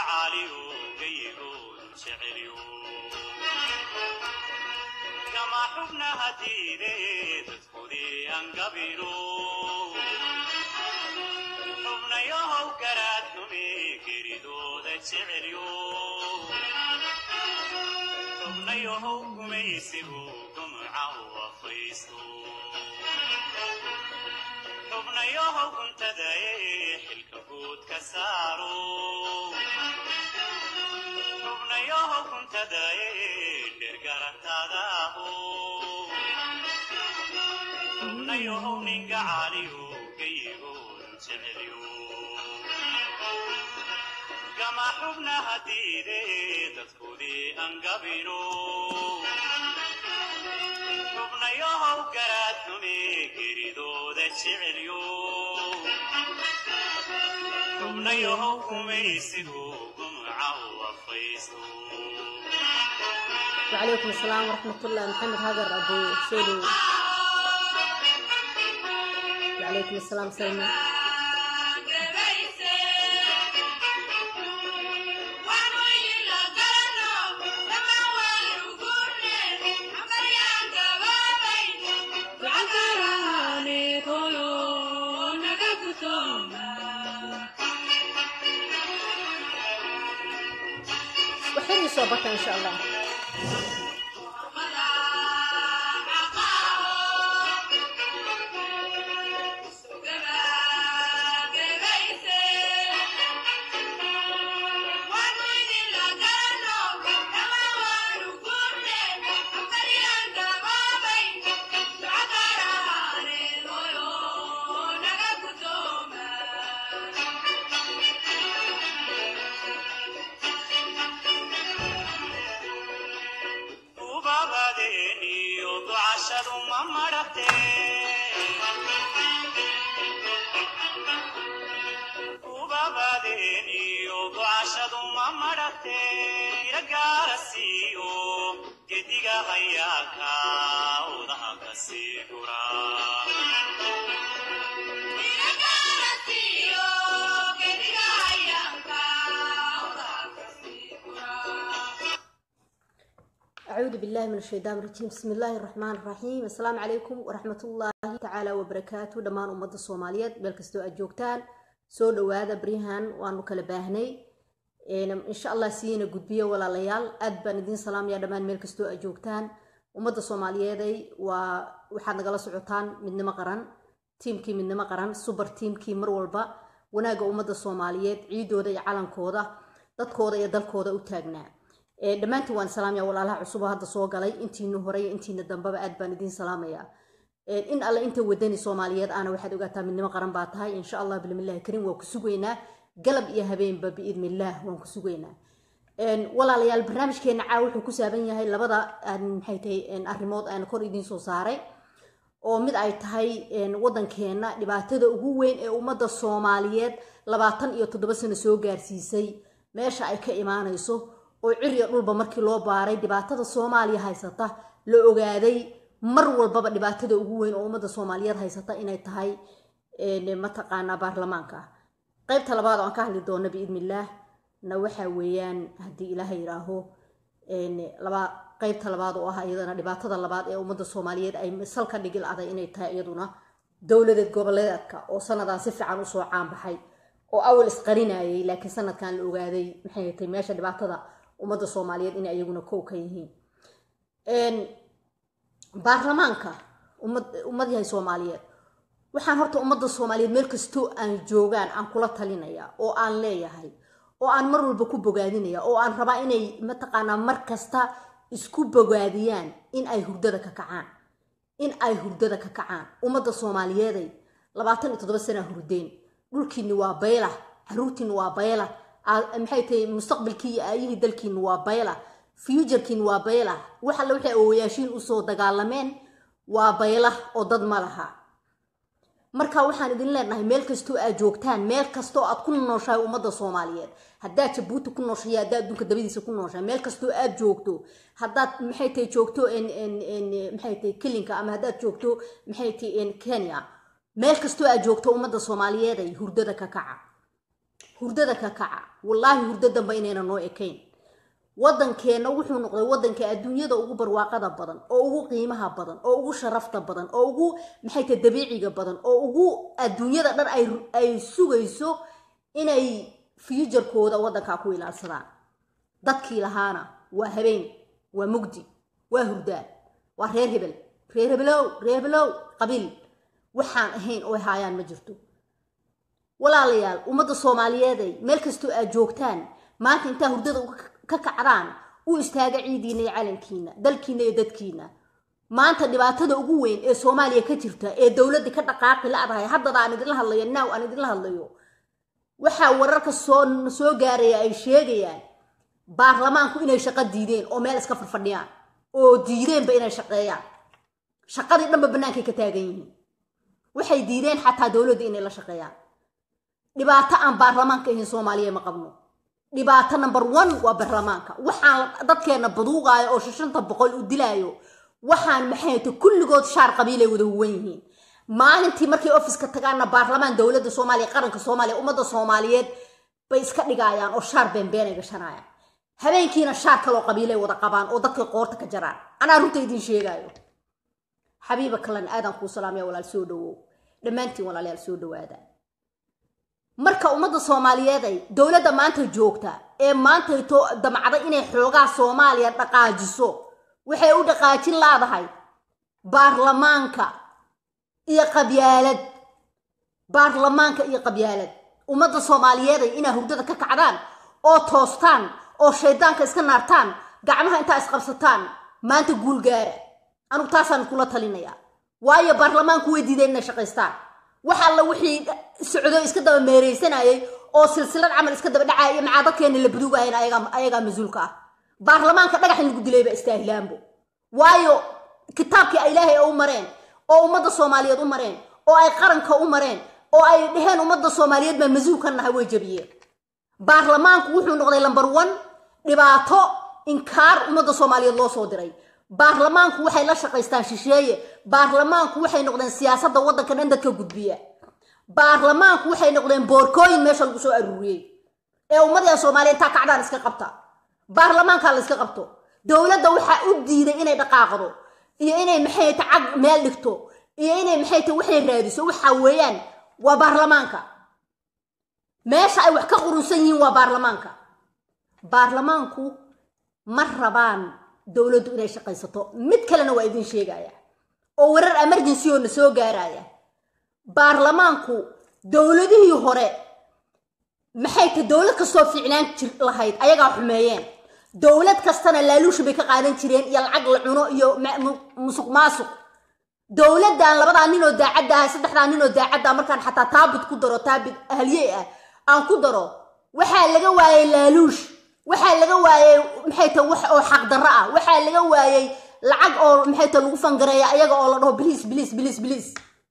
caaliyo gayigoodu jecelyo kama xubnaha diide dadkoodii angabino xubnayahow garaad xume geridooda jecelyo xubnayahow gumaysigu gumca u afaysto xubnayahow guntadae xilka guud ka saaro xubnayahow guntadae dhergarantadaaho xubnayahow ninga caaliyo gayigoodu jecelyo gama xubnaha diide dadkoodii angabino xubnayahow garaad xume geridooda jecelyo xubnayahow gumaysigu gumca u afaysto وعليكم السلام ورحمة الله محمد هاجر أبو سولو وعليكم السلام سلمى وحين صوبك إن شاء الله ubabadeeniyo ducashadu ma madhate ubabadeeniyo ducashadu ma madhate iragaara siiyo gediga hayaaka udaha ka sii gura أعوذ بالله من الشيطان الرجيم بسم الله الرحمن الرحيم السلام عليكم ورحمة الله تعالى وبركاته دمان أمد الصوماليات بالكستو أجوكتان سو دوادا بريهان وانو كلا باهني إن شاء الله سينا قدبية ولا ليال أدبا ندين سلام يا دمان ميلكستو أجوكتان أمد الصوماليات وحاد نقل سعوتان من نمقران تيمكي من نمقران سوبر تيمكي مرولبا وناقا أمد الصوماليات عيدو دا عالم كودا dadkooda iyo dalkooda u taagnaa dhammaantiin waan salaamaya walaalaha cusub oo hadda soo galay intiina horey intiina dambaba aad baan idiin salaamaya in alle inta wadani soomaaliyeed aana waxaad ogaataa midnimo qaran baa tahay insha allah bilmillahi kariim waan ku sugaynaa galab iyo habeenba biidnillaah waan ku sugaynaa walaalayaal barnaamijkeena caa wuxuu ku saaban yahay labada maxay tahay arrimood aan kor idiin soo saaray oo mid ay tahay wadankeena dhibaatada ugu weyn ee ummadda soomaaliyeed labaatan iyo toddoba sano soo gaarsiisay meesha ay ka imaanayso oo ciriya dhulba markii loo baaray dhibaatada soomaaliya haysata la ogaaday mar walbaba dhibaatada ugu weyn oo ummadda soomaaliyeed haysata inay tahay mataqaanaa baarlamaanka qaybta labaad oo aan ka hadli doono biidnillaah na waxaa weeyaan haddii ilaahay yidhaaho laba qaybta labaad oo ah iyadana dhibaatada labaad ee ummadda soomaaliyeed ay salka dhigil aday inay tahay iyaduna dowladeed goboleedka oo sanadan si fiican usoo caanbaxay oo awal isqarinayay laakiin sanadkan la ogaaday maxay tahay meesha dhibaatada ummadda soomaaliyeed inay iyaguna kow ka yihiin baarlamaanka ummad yahay soomaaliyeed waxaan horta ummadda soomaaliyeed meel kastoo aan joogaan aan kula talinaya oo aan leeyahay oo aan mar walba ku bogaadinaya oo aan rabaa inay mataqaanaa mar kasta isku bogaadiyaan in ay hurdada ka kacaan in ay hurdada ka kacaan ummadda soomaaliyeeday labaatan iyo toddoba sanaa hurdeen dhulkiini waa bayla caruurtiini waa bayla maxay tahay mustaqbalkii iyo aayihii dalkiini waa bayla futurkiini waa bayla wax alle waxay awoyaashiin usoo dagaalameen waa bayla oo dad ma laha marka waxaan idin leenahay meel kastoo aad joogtaan meel kastoo aad ku nooshahay ummadda soomaaliyeed haddaad jabuuti ku nooshahay haddaad adduunka dabadiisa ku nooshahay meel kastoo aad joogto haddaad maxay tahay joogto maxay tahay kelinka ama haddaad joogto maxay tahay kenya meel kastoo aad joogto ummadda soomaaliyeed ay hurdada ka kaca hurdada ka kaca wallaahi hurdo dambe inayna noo ekayn waddankeenna wuxuu noqday waddanka adduunyada ugu barwaaqada badan oo ugu qiimaha badan oo ugu sharafta badan oo ugu maxay tahay dabiiciga badan oo ugu adduunyada dhan ay ay sugayso inay fuujarkooda waddankaa ku ilaalsadaan dadkii lahaana waa habeen waa mugdi waa hurdaan waa reer hebel reer hebelow reer hebelow qabiil waxaan ahayn oo ay haayaan ma jirto walaalayaal ummadda soomaaliyeeday meel kastoo aad joogtaan maanta intaa hurdada ka kacdaan u istaaga ciidiina iyo calankiina dalkiina iyo dadkiina maanta dhibaatada ugu weyn ee soomaaliya ka jirta ee dowladda ka dhaqaaqi la-dahay haddada aan idinla hadlayo naaw aan idinla hadlayo waxaa wararka soo soo gaaraya ay sheegayaan baarlamaanku inay shaqo diideen oo meel iska farfadhiyaan oo diideenba inay shaqeeyaan shaqadii dhanba bannaankay ka taagan yihiin waxay diideen xataa dowladda inay la shaqeeyaan dhibaato aan baarlamaanka ahayn soomaaliya ma qabno dhibaato number one waa baarlamaanka waxaan dadkeenna baduuqaayo oo shashanta boqol u dilaayo waxaan maxayta kulligood shaar qabiilay wada huwan yihiin maalintii markay ofiska tagaanna baarlamaan dowladda soomaaliya qaranka soomaaliya ummadda soomaaliyeed bay iska dhigayaan oo shaar beenbeenay gashanayaan habeenkiina shaar kaloo qabiilay wada qabaan oo dadka qoorta ka jaraan anaa runta idiin sheegaayo xabiiba kalan aadan kuu salaamaya walaal soo dhawow dhammaantiin walaalayaal soo dhawaada marka ummadda soomaaliyeeday dowladda maanta joogta ee maantayto damcday inay xoogaa soomaaliya dhaqaajiso waxay u dhaqaajin laadahay baarlamaanka iyo qabyaalad baarlamaanka iyo qabyaalad ummadda soomaaliyeeday inaa hurdada ka kacdaan oo toostaan oo shaydaanka iska naartaan gacmaha intaa isqabsataan maanta guul gaara anugu taasaan kula talinaya waayo baarlamaanku way diideen inay shaqaystaan wax alla wixii socdo iska daba meeraysanayay oo silsilad camal iska daba dhacaya macaa dadkeena la baduugahayn ayagaa mas-uulka ah baarlamaanka dhagax in lagu dilayba istaahilaanbo waayo kitaabkii ay ilaahay u mareen oo ummadda soomaaliyeed u mareen oo ay qaranka u mareen oo ay dheheen ummadda soomaaliyeed baa mas-uul ka nahay way jabiyeen baarlamaanku wuxuu noqday lamber one dhibaato inkaar ummadda soomaaliyeed loo soo diray baarlamaanku waxay la shaqaystaan shisheeye baarlamaanku waxay noqdeen siyaasadda waddanka dhan dadka gudbiya baarlamaanku waxay noqdeen boorkooyin meesha lagu soo aruuriyey ee ummadda soomaaliya intaa kacdaan iska qabta baarlamaankaa la iska qabto dowladda waxaa u diiday inay dhaqaaqdo iyo inay maxay ta cag meel dhigto iyo inay maxay ta waxay raadiso waxa weeyaan waa baarlamaanka meesha ay wax ka qurunsan yihiin waa baarlamaanka baarlamaanku ma rabaan dowladdu inay shaqaysato mid kalena waa idin sheegaya oo warar emergency oo na soo gaaraya baarlamaanku dowladihii hore maxay ta dowlad kastoo fiicnaan jir lahayd ayagaa xumeeyeen dowlad kastana laaluusha bay ka qaadan jireen iyo lacag la cuno iyo musuq maasuq dowladdan labadaa ninoo daacadda ah saddexdaa ninoo daacadda markaan xataa taabit ku daro taabit ahliyey ah aan ku daro waxaa laga waayey laaluush waxaa laga waayey maxay ta wax oo xaqdarro ah waxaa laga waayey lacag oo maxay ta lagu fangareeya ayaga oo la dhaho biliis biliis biliis biliis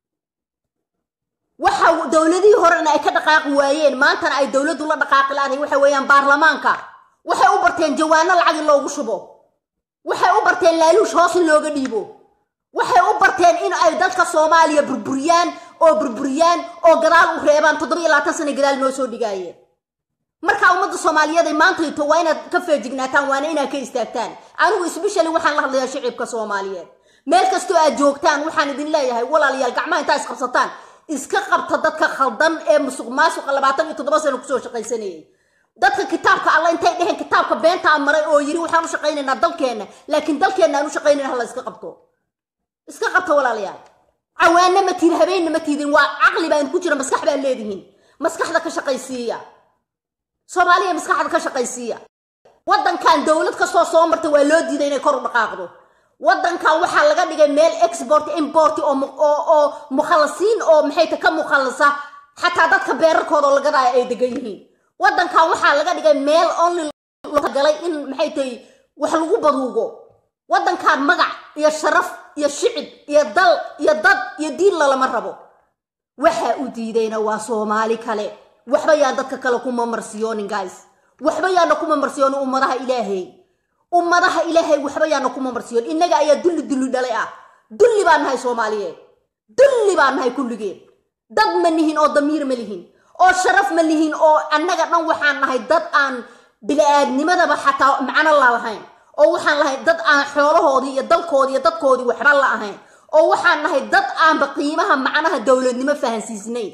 waxa dowladihii horena ay ka dhaqaaqi waayeen maantana ay dowladdu la dhaqaaqi laadahay waxa weeyaan baarlamaanka waxay u barteen jawaano lacag in loogu shubo waxay u barteen laaluush hoos in looga dhiibo waxay u barteen in ay dalka soomaaliya burburiyaan oo burburiyaan oo gadaal u reebaan toddoba iyo labaatan sana gadaal noo soo dhigaayeen marka ummadda soomaaliyeed ay maantayto waa inaad ka feejignaataan waana inaad ka istaagtaan anigu isbeshali waxaan la hadlayaa shicibka soomaaliyeed meel kastoo aad joogtaan waxaan idin leeyahay walaalayaal gacmaha intaa isqabsataan iska qabta dadka khaldan ee musuq maasuqa labaatan iyo toddoba sano kusoo shaqaysanayay dadka kitaabka alla intay dheheen kitaabka beentaa maray oo yiri waxaan u shaqaynaynaa dalkeenna laakiin dalkeenna aan u shaqaynayna hala iska qabto iska qabta walaalayaal cawaana ma tihin habeenna ma tiidin waa caqli baan ku jira maskax baan leedihiin maskaxda ka shaqaysiiya soomaaliya maskaxda ka shaqaysiiya waddankan dowlad kastoo soo marta waa loo diiday inay kor u dhaqaaqdo waddankan waxaa laga dhigay meel export import oo oo mukhallasiin oo maxay ta ka mukhallasa xataa dadka beerarkooda oo lagadaayo ay degan yihiin waddankan waxaa laga dhigay meel only galay in maxay tahay wax lagu baduugo waddankan magac iyo sharaf iyo shicib iyo dal iyo dad iyo diin lalama rabo waxaa u diidayna waa soomaali kale waxba yaan dadka kale kuma marsiyoonin guys waxba yaana kuma marsiyoonin ummadaha ilaahay ummadaha ilaahay waxba yaana kuma marsiyoon innaga ayaa dulli dulli dhalay ah dulli baan nahay soomaaliyeed dulli baan nahay kulligeen dad ma nihin oo damiir ma lihin oo sharaf ma lihiin oo annaga dhan waxaan nahay dad aan bili-aadnimadaba xataa macno la lahayn oo waxaan lahay dad aan xoolahoodii iyo dalkoodii iyo dadkoodii waxba la ahayn oo waxaan nahay dad aanba qiimaha macnaha dowladnimo fahansiisnayn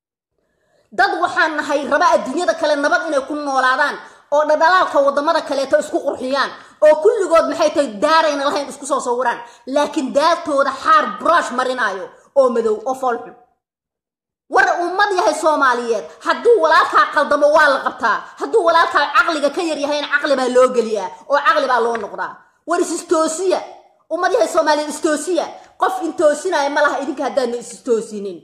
dad waxaan nahay raba adduunyada kale nabad inay ku noolaadaan oo dhadhalaalka wadamada kaleeto isku qurxiyaan oo kulligood maxay tahay daarayna lahayn isku soo sawiraan laakiin daartooda xaar brush marinaayo oo madow oo foolxun war ummad yahay soomaaliyeed hadduu walaalkaa qaldamo waa la qabtaa hadduu walaalkaa caqliga ka yar yahayna caqli baa loo geliyaa oo caqli baa loo noqdaa war isistoosiya ummad yahay soomaaliyeed istoosiya qof intoosinaya ma laha idinka haddaadna istoosinin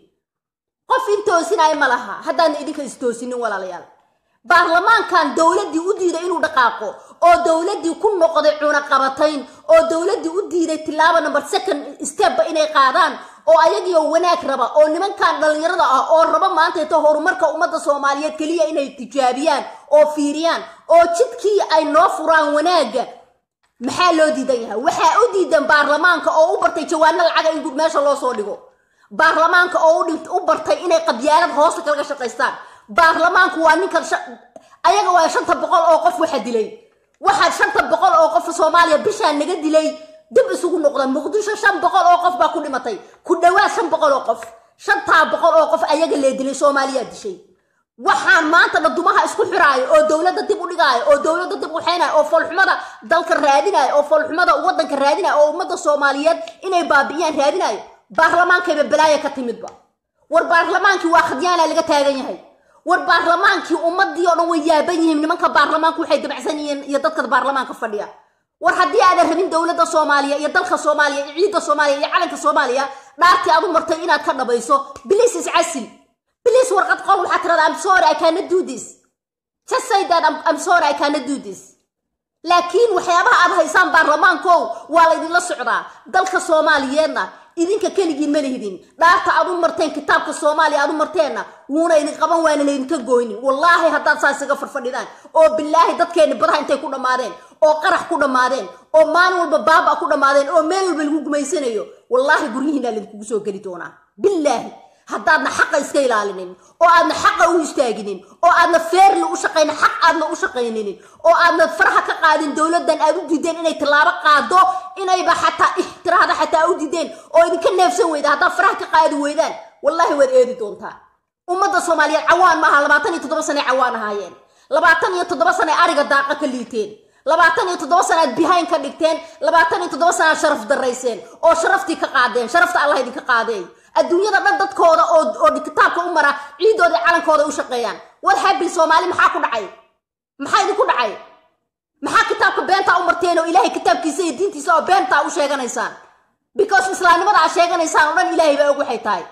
qof intoosinaya ma laha haddaadna idinka istoosinin walaalayaal baarlamaankan dowladdii u diiday inuu dhaqaaqo oo dowladdii ku noqday cunaqabatayn oo dowladdii u diiday tilaabo number second stepba inay qaadaan oo ayagiioo wanaag raba oo nimankan dhallinyarada ah oo raba maantayto horumarka ummadda soomaaliyeed keliya inay tijaabiyaan oo fiiriyaan oo jidkii ay noo furaan wanaagga maxaa loo diidan yahay waxaa u diidan baarlamaanka oo u bartay jawaano lacaga in meesha loo soo dhigo baarlamaanka oo u bartay inay qabyaalad hoosta kalaga shaqaystaan baarlamaanku waa ninka ayaga waa shanta boqol oo qof waxa dilay waxaa shanta boqol oo qof soomaaliya bishaa naga dilay dib isugu noqda muqdisho shan boqol oo qof baa ku dhimatay ku dhawaad shan boqol oo qof shantaa boqol oo qof ayaga lee dilay soomaaliyaa dishay waxaan maanta dhadumaha isku xiraayo oo dowladda dib u dhigaayo oo dowladda dib u xeenayo oo foolxumada dalka raadinayo oo foolxumada waddanka raadinayo oo ummadda soomaaliyeed inay baabi'iyaan raadinayo baarlamaankayba balaaya ka timidba war baarlamaankii waa khadyaana laga taagan yahay war baarlamaankii ummadii oo dhan way yaaban yihiin nimanka baarlamaanku waxay dabacsan yihiin iyo dadka baarlamaanka fadhiya war haddii aadan rabin dowladda soomaaliya iyo dalka soomaaliya iyo ciidda soomaaliya iyo calanka soomaaliya dhaartii aad u martay inaad ka dhabayso bilis iscasil bilis warqad qol waxaa tirada am sorry i cannot do this just say that I'm, I'm sorry i cannot do this laakiin waxyaabaha aad haysaan baarlamaankow waa laydinla socdaa dalka soomaaliyeedna idinka keligiin ma lihidin dhaarta aad u marteen kitaabka soomaaliya aad u marteenna wuuna idin qaban waana laydinka gooynin wallaahi haddaad saas iga farfadhidaan oo bilaahi dadkeenni badaha intay ku dhammaadeen oo qarax ku dhammaadeen oo maalin walba baaba ku dhammaadeen oo meel walba lagu gumaysanayo wallaahi guryihiinaa laydinkugu soo geli doonaa bilaahi haddaadna xaqa iska ilaalinin oo aadna xaqa u istaaginin oo aadna feerli u shaqaynin xaq aadna u shaqayninin oo aadna faraha ka qaadin dowladdan aad u diideen inay tallaabo qaado inayba xataa ixtiraada xataa u diideen oo idinka neefsan weyda haddaad faraha ka qaadi weydaan wallaahi waad eedi doontaa ummadda soomaaliyeed cawaan maaha labaatan iyo toddoba sane cawaan ahaayeen labaatan iyo toddoba sane ariga daaqa ka liiteen labaatan iyo toddoba sanaad behind ka dhigteen labaatan iyo toddoba sanaad sharaf darayseen oo sharaftii ka qaadeen sharafta allah idinka qaadeey adduunyada dhan dadkooda oo oo kitaabka u mara ciidooda calankooda u shaqeeyaan war habil soomaali maxaa ku dhacay maxaa idinku dhacay maxaa kitaabka beentaa u marteen oo ilaahay kitaabkiisa iyo diintiisa oo beentaa u sheeganaysaan because islaamnimada aad sheeganaysaan oo dhan ilaahay baa og waxay tahay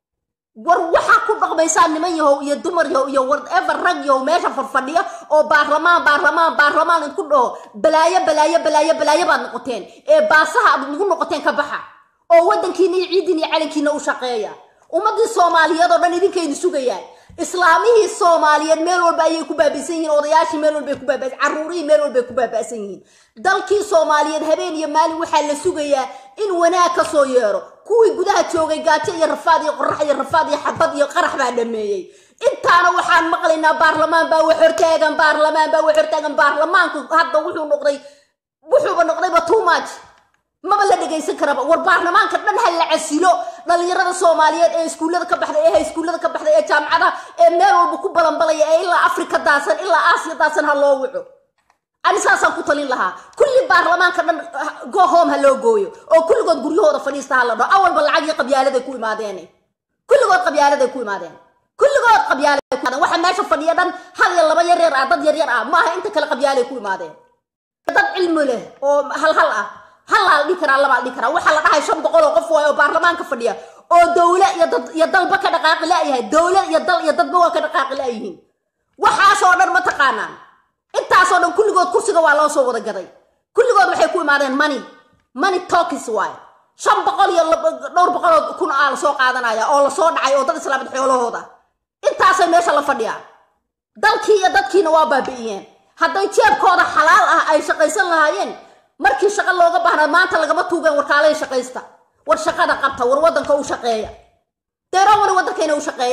war waxaa ku dhaqmaysaan niman yahow iyo dumar yahow iyo whatever rag yahow meesha farfadhiya oo baarlamaan baarlamaan baarlamaan idinku dhaho balaayo balaayo balaayo balaayo baad noqoteen ee baasaha aad nagu noqoteen ka baxa oo waddankiina iyo ciidiina iyo calankiina u shaqeeya ummaddii soomaaliyeed oo dhan idinkaynu sugayaan islaamihii soomaaliyeed meel walba ayay ku baaba'san yihiin odayaashii meel walbay ku baaba'san carruurihii meel walbay ku baaba'san yihiin dalkii soomaaliyeed habeen iyo maalin waxaa la sugayaa in wanaag ka soo yeero kuwii gudaha joogay gaajo iyo rafaad iyo qorax iyo rafaad iyo xabad iyo qarax baa dhameeyey intaana waxaan maqlaynaa baarlamaan baa wax hortaagan baarlamaan baa wax hortaagan baarlamaanku hadda wuxuu noqday wuxuuba noqdayba too much maba la dhegaysan karaba war baarlamaanka dhan ha la casilo dhalinyarada soomaaliyeed ee iskuullada ka baxday ee hayskuullada ka baxday ee jaamacadaha ee meel walba ku balanbalaya ee ilaa afrika daasan ilaa aasiya daasan ha loo wico ani saasaan ku talin lahaa kulli baarlamaanka dhan go home ha loo gooyo oo kulligood guryahooda fadhiista ha la dhaho awalba lacag iyo qabyaaladay ku imaadeen kulligood qabyaaladay ku imaadeen kulligood qabyaaladay ku imaadeen waxa meesha fadhiya dhan hal iyo laba yar yar ah dad yar yar ah maaha inta kale qabyaalay ku imaadeen dad cilmi leh oo hal hal ah hallaa dhihi karaa labaa dhihi karaa waxaa la dhahay shan boqol oo qof waayo oo baarlamaanka fadhiya oo dowle iyo dad iyo dalba ka dhaqaaqi la'yahay dowle iyo dal iyo dadba waa ka dhaqaaqi la'yihiin waxaasoo dhan ma taqaanaan intaasoo dhan kulligood kursiga waa loo soo wada gaday kulligood waxay ku imaadeen money money talkis waayo shan boqol iyo dhowr boqoloo kun aa lasoo qaadanaya oo lasoo dhacay oo dad islaamid xoolahooda intaasay meesha la fadhiyaan dalkii iyo dadkiina waa baabi'iyeen hadday jeebkooda xalaal ah ay shaqaysan lahaayeen markii shaqo looga baahnaa maanta lagama tuugeen warkaalaya shaqaysta war shaqada qabta war waddanka u shaqeeya deerowani waddankayna u shaqeeyaan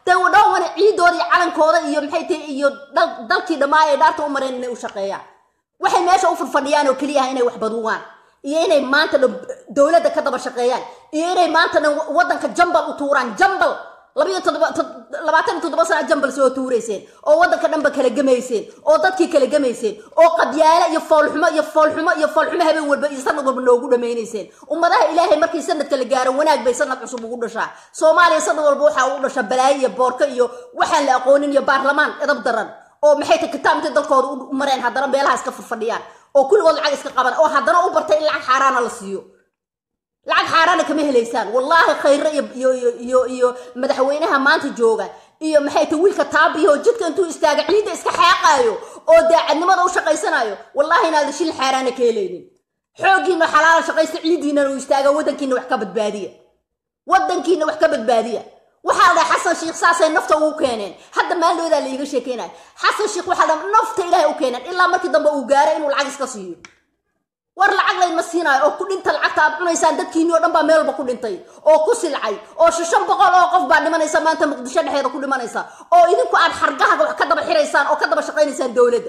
dee wadhawan ciidooda iyo calankooda iyo maxay tahay iyo dalkii dhammaa ee dhaarta u mareen inay u shaqeeyaan waxay meesha u furfadhiyaan oo keliyaha inay wax baduwaan iyo inay maanta dhan dowladda ka daba shaqeeyaan iyo inay maanta dhan waddanka jambal u tuuraan jambal labayo labaatan iyo toddoba sana jambal soo tuurayseen oo waddanka dhanba kala gemayseen oo dadkii kala gemayseen oo qabyaale iyo foolxumo iyo foolxumo iyo foolxumo habeen walba iyo sanad walba noogu dhamaynayseen ummadaha ilaahay markii sanadka la gaaro wanaag bay sanad cusub ugu dhashaa soomaaliya sanad walba waxaa ugu dhashaa balaayo iyo boorka iyo waxaan la aqoonin iyo baarlamaan edab daran oo maxay ta kitaab intay dalkooda u mareen haddana meelaha iska furfadhiyaan oo kulligood lacag iska qaban oo haddana u bartay in lacag xaaraana la siiyo lacag xaaraana kama helaysaan wallaahi khayre iyo iyo iyo madaxweynaha maanta jooga iyo maxay ta wiilka taabiyo jidka intuu istaaga ciidda iska xeeqaayo oo daacadnimada u shaqaysanayo wallaahi inaada shil xaaraana ka helaynin xooggiina xalaala shaqaysta ciiddiinana uu istaaga waddankiina wax ka badbaadiya waddankiina wax ka badbaadiya waxaa la dhahay xasan sheikh saasay nafta ugu keeneen hadda maaloodaa la iiga sheekeynaya xasan sheikh waxaa dhaha nafta ilaahay u keeneen ilaa markii dambe uu gaaray inuu lacag iska siiyo war lacag laydma siinaayo oo ku dhinta lacagta aad cunaysaan dadkiinii o dhan baa meel walba ku dhintay oo ku silcay oo shishan boqol oo qof baa dhimanaysa maanta muqdisho dhexeeda ku dhimanaysa oo idinku aad xargaha wax ka daba xiraysaan oo ka daba shaqaynaysaan dowladda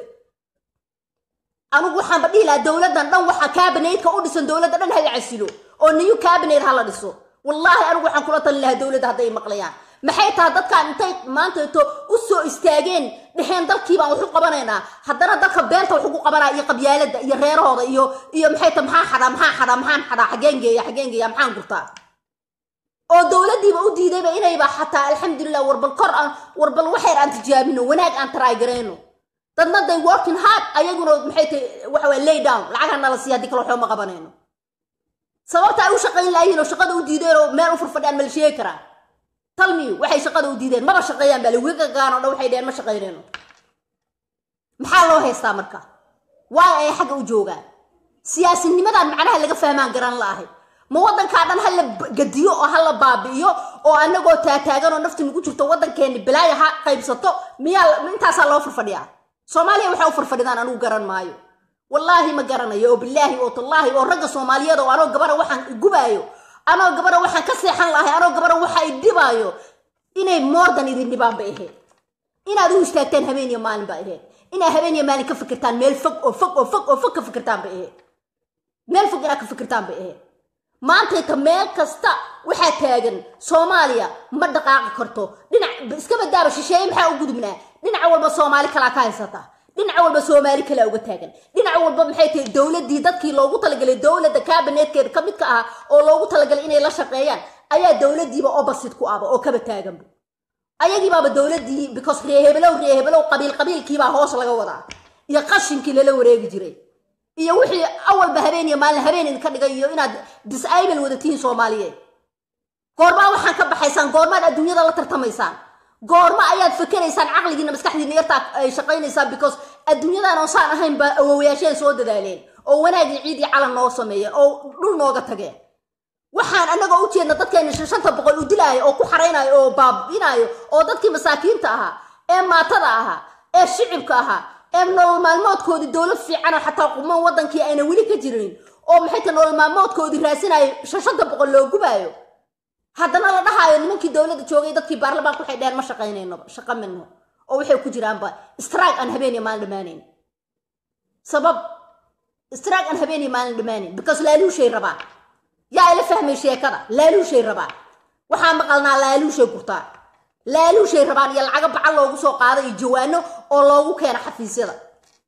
anigu waxaanba dhihi lahaa dowladdan dhan waxa kabinetka u dhisan dowladda dhan hala casilo oo new cabinet hala dhiso wallaahi anigu waxaan kula talin lahaa dowladda hadday maqlayaan maxay tahay dadkaan intay maantato u soo istaageen dheheen dalkii baan waxu qabanaynaa haddana dadka beenta waxu ku qabanaya iyo qabyaalada iyo reerahooda iyo iyo maxay tahay maxaan xadhaa maxaan xadhaa maxaan xadhaa xageen geeya xageen geeya maxaan gurtaa oo dowladdiiba u diidayba inayba xataa alxamdulilah warbal kor aan warbal waxayr aan tijaabino wanaag aan taraagarayno dadna day working hard ayaguna maxay tahay waxa waa lay down lacagha nala siiya haddii kale waxba ma qabanayno sababta ay u shaqayn laayihin oo shaqada u diideen oo meel u furfadhiyaan ma la sheegi karaa talmiyu waxay shaqada u diideen maba shaqeeyaan baa liwigagaan o dhan waxay dheheen ma shaqaynayno maxaa loo haystaa marka waa ay xagga u joogaan siyaasinimadan macnaha laga fahmaan garan la'ahay ma waddankaa dhan hala gadiyo oo hala baabi'iyo oo anagoo taataagan oo nafti nagu jirto waddankeenni bilaaya ha qaybsato miyaa intaasaa loo furfadhiyaa soomaaliya waxaa u furfadhidaan anugu garan maayo wallaahi ma garanayo oo bilaahi oo tallaahi oo ragga soomaaliyeed oo anoo gabara waxaan gubaayo anoo gabara waxaan ka seexan lahay anoo gabara waxa i dhibaayo inay moordan idin dhibaan bay ahayd inaad u istaagtaan habeen iyo maalin baa ahayd inaad habeen iyo maalin ka fikirtaan meel fog oo fog oo fog oo fog ka fikirtaan bay ahayd meel fog inaad ka fikirtaan bay ahayd maantayta meel kasta waxaa taagan soomaaliya ma dhaqaaqi karto dhinac iska badaaba shisheeye maxaa u gudubnaa dhinaca walba soomaali kalaa ka haysata dhinaca walba soomaali kalaa uga taagan dhinaca walba maxay tahay dowladdii dadkii loogu talagalay dowladda kabinetkeeda ka midka ah oo loogu talagalay inay la shaqeeyaan ayaa dowladdiiba obasid ku aba oo kaba taaganba ayagiibaaba dowladdii because reehebelow reehebelow qabiil qabiilkiibaa hoos laga wadaa iyo qashinkii lala wareegi jiray iyo wixii awalba habeen iyo maalin habeen idinka dhigay iyo inaad disable wada tihiin soomaaliyeed goormaa waxaan ka baxaysaan goormaad adduunyada la tartamaysaan goorma ayaad fakeraysaan caqligiina maskaxdiina yartaa ay shaqaynaysaan because adduunyadan oo saan ahayn baa awowayaasheen soo dadaaleen oo wanaagii ciidii calan noo sameeyeen oo dhul nooga tageen waxaan anagoo u jeedna dadkeena shanta boqol u dilaayo oo ku xaraynayo oo baabinaayo oo dadkii masaakiinta ahaa ee maatada ahaa ee shicibka ahaa ee nolol maalmoodkoodii dowlad fiicanoo xataa quman waddankii ayna weli ka jirin oo maxay ta nolol maalmoodkoodii raasinayo shanta boqol loo gubaayo haddana la dhahaayo nimankii dowladda joogay dadkii baarlamaanka waxay dheheen ma shaqaynayno shaqa minno oo waxay ku jiraanba strike aan habeen iyo maalin dhammaanayn sabab strike aan habeen iyo maalin dhammaanayn because laaluushay rabaa yaa ila fahmay sheekada laaluushay rabaa waxaa maqalnaa laaluushay gurtaa laaluushay rabaan iyo lacago bacal loogu soo qaado iyo jawaano oo loogu keeno xafiisyada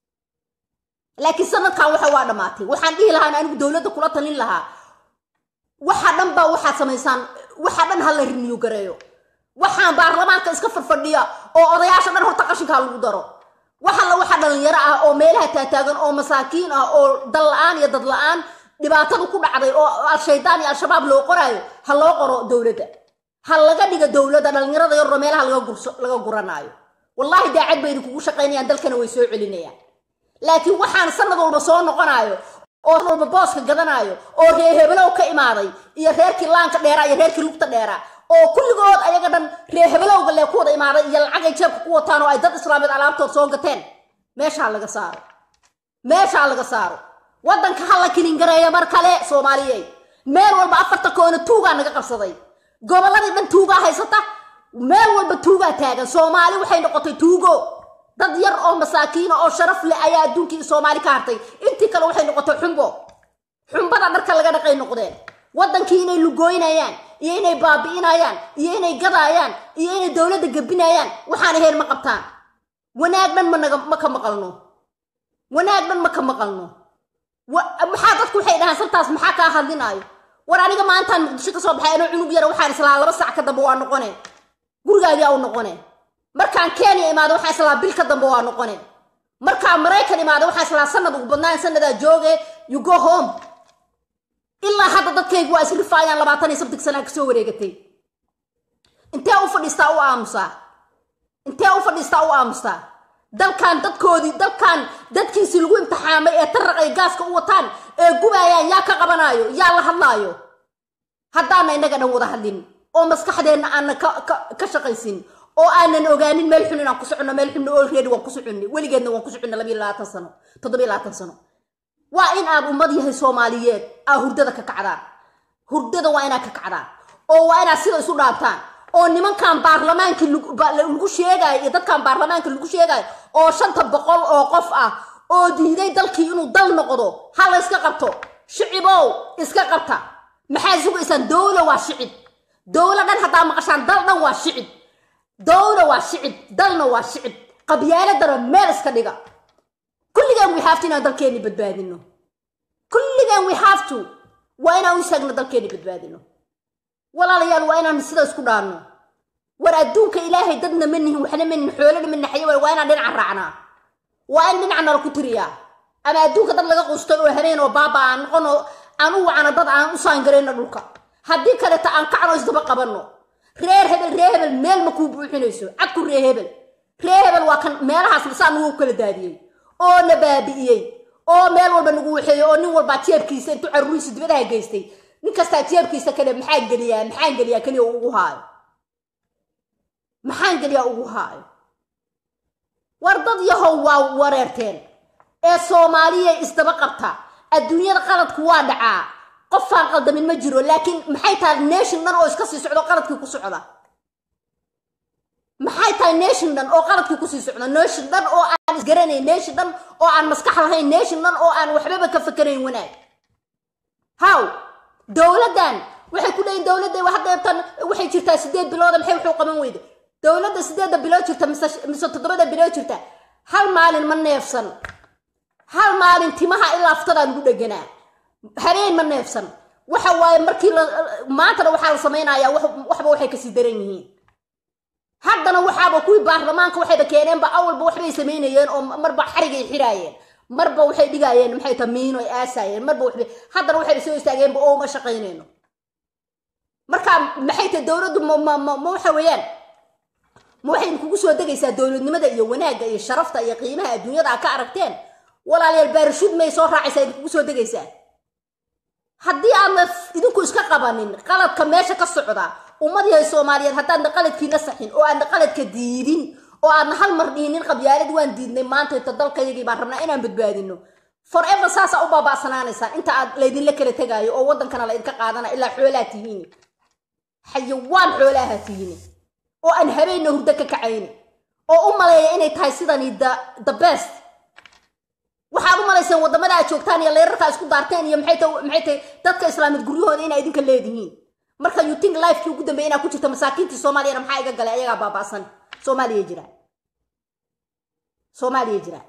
laakiin sanadkan waxa waa dhammaatay waxaan dhihi lahaa in anigu dowladda kula talin lahaa waxa dhan baa waxaad samaysaan waxa dhan ha la riniyu gareeyo waxaan baarlamaanka iska farfadhiya oo odayaasha dhan horta qashinkaa lagu daro waxalla waxa dhalinyaro ah oo meelaha taataagan oo masaakiin ah oo dal la-aan iyo dad la-aan dhibaatadu ku dhacday oo al-shaydaan iyo al-shabaab loo qoraayo ha loo qoro dowladda ha laga dhiga dowladda dhalinyarada yaroo meelaha laga guranaayo wallaahi daacad bay idinkugu shaqaynayaan dalkana way soo celinayaan laakiin waxaan sanad walba soo noqonaayo oo walba booska gadanaayo oo reer hebelow ka imaaday iyo reerkii laanka dheeraa iyo reerkii lugta dheeraa oo kulligood ayaga dhan reer hebelowga lee ku wada imaaday iyo lacagay jeebka ku wataan oo ay dad islaameed alaabtood soo gateen meeshaa laga saaro meeshaa laga saaro waddanka ha la kilingareeyo mar kale soomaaliyeed meel walba afarta koona tuugaa naga qabsaday gobolladii dhan tuugaa haysata meel walba tuugaa taagan soomaali waxay noqotay tuugo dad yar oo masaakiina oo sharaf leh ayaa adduunkii soomaali ka hartay intii kale waxay noqotay xumbo xumbada dharka laga dhaqay noqdeen waddankii inay lugooynayaan iyo inay baabi'inayaan iyo inay gadaayaan iyo inay dowladda gebinayaan waxaana heer ma qabtaan wanaag dhan managa ma ka maqalno wanaag dhan ma ka maqalno maxaa dadku waxay dhahaan sabtaas maxaa kaa hadlinaayo war aniga maantaan muqdisho ka soo baxay anoo cunug yara waxaan islaa laba sac ka dambe waa noqone gurigaagii au noqone markaan kenya imaado waxaan islaa bil ka dambe waa noqone markaan maraykan imaado waxaan islaa sanad ugu badnaan sanadaa jooge you go home ilaa hadda dadkaygu waa isrifaayaan labaatan iyo sabtig sanaa kasoo wareegatay intee u fadhiistaa u aamusaa intee u fadhiistaa u aamustaa dalkan dadkoodii dalkan dadkiisii lagu imtixaamay ee taraq ay gaaska u wataan ee gubaayaan yaa ka qabanaayo yaa la hadlaayo haddaana innaga dhan wada hadlin oo maskaxdeenna aanna ka shaqaysin oo aanan ogaanin meel xun inaan ku soconno meel xunna olready waan ku soconnay weligeedna waan ku soconnay labiyo labaatan sano toddobiyo labaatan sano waa in aad ummad yahay soomaaliyeed aa hurdada ka kacdaan hurdada waa inaad ka kacdaan oo waa inaad sida isu dhaabtaan oo nimankan baarlamaanka lagu sheegaayo iyo dadkan baarlamaanka lagu sheegaayo oo shanta boqol oo qof ah oo diiday dalkii inuu dal noqdo ha la iska qabto shicibow iska qabta maxaa sugaysaan dowla waa shicib dowla dhan haddaa maqashaan dal dhan waa shicib dowla waa shicib dalna waa shicib qabyaaladana meel iska dhiga kulligaan we have to inaan dalkeenni badbaadino kulligaan we have to waa inaan u istaagno dalkeenni badbaadino walaalayaal waa inaan sida isku dhaanno war adduunka ilaahay dadna ma nihin waxna ma nihin xoolana ma naxayo waa inaan dhinaca raacnaa waa in dhinaca nala ku tiriyaa ama adduunka dad laga qustay oo habeen oo baaba aan noqono aan u wacno dad aan u saangarayno dhulka haddii kaleta aan kacno isdaba qabanno reer hebel reer hebel meel ma kuu buuxinayso cadku reer hebel reer hebel waa kan meelahaas saa nagu kala daadiyey oo na baabi'iyey oo meel walba nagu waxeeyey oo nin walbaa jeebkiisa intuu carruuriisa dibadaha geystay nin kastaa jeebkiisa kale maxaa geliyaa maxaan geliyaa keliya ugu haayo maxaan geliyaa ugu haayo war dad yahow waa wareerteen ee soomaaliya isdaba qabta adduunyada qaladku waa dhacaa qofaan qaldamin ma jiro laakiin maxay tahay nation dhan oo iska sii socdo qaladkii ku socda maxay tahay nation dhan oo qaladkii kusii socda nation dhan oo aan isgaranayn nation dhan oo aan maskax lahayn nation dhan oo aan waxbaba ka fakarayn wanaag haw dowladdan waxay ku leeyiin dowladda haddeetan waxay jirtaa sideed bilooda maxay wuxuu qaban weyda dowladda sideedda bilood jirta mise mise toddobada bilood jirta hal maalin ma neefsan hal maalin timaha ilaa aftadaan ugu dheganaa habeen ma neefsan waxa waaye markii la maantana waxaa la samaynayaa waxba waxay kasii daran yihiin haddana waxaaba kuwii baarlamaanka waxayba keeneenba awalba waxbay samaynayeen oo marba xarigay xiraayeen marba waxay dhigaayeen maxay ta miino ay aasaayeen marba waxbay haddana waxayba soo istaageenba oo ma shaqaynayno marka maxay tahay dowladdu ma ma ma ma waxa weeyaan ma waxay kugu soo degaysaa dowladnimada iyo wanaagga iyo sharafta iyo qiimaha adduunyada a ka aragteen walaalayaal baarashuud may soo raacaysaa idinkugu soo degaysaa haddii aadna idinku iska qabanin qaladka meesha ka socda ummad yahay soomaaliyeed haddaadna qaladkiina saxin oo aadna qaladka diidin oo aadna hal mar dhiinin qabyaalad waan diidnay maanta inta dalkayagii baan rabnaa inaan badbaadino forever saasaa u baaba'sanaanaysaan inta aad laydinla kala tegaayo oo waddankana laydinka qaadana ilaa xoolaa tihiini xayawaan xoolaaha tihiini oo aan habeenna hurdo ka kacayni oo u maleeya inay tahay sidani the best waxaad u malayseen waddamada aad joogtaan iyo leerarkaa isku daarteen iyo maxay ta maxay tahay dadka islaamid guryahooda inaa idinka leedihiin marka you think lifekii ugu dambeeya inaa ku jirta masaakiintii soomaaliyana maxaa iga galay ayagaa baaba'san soomaaliya jira soomaaliya jira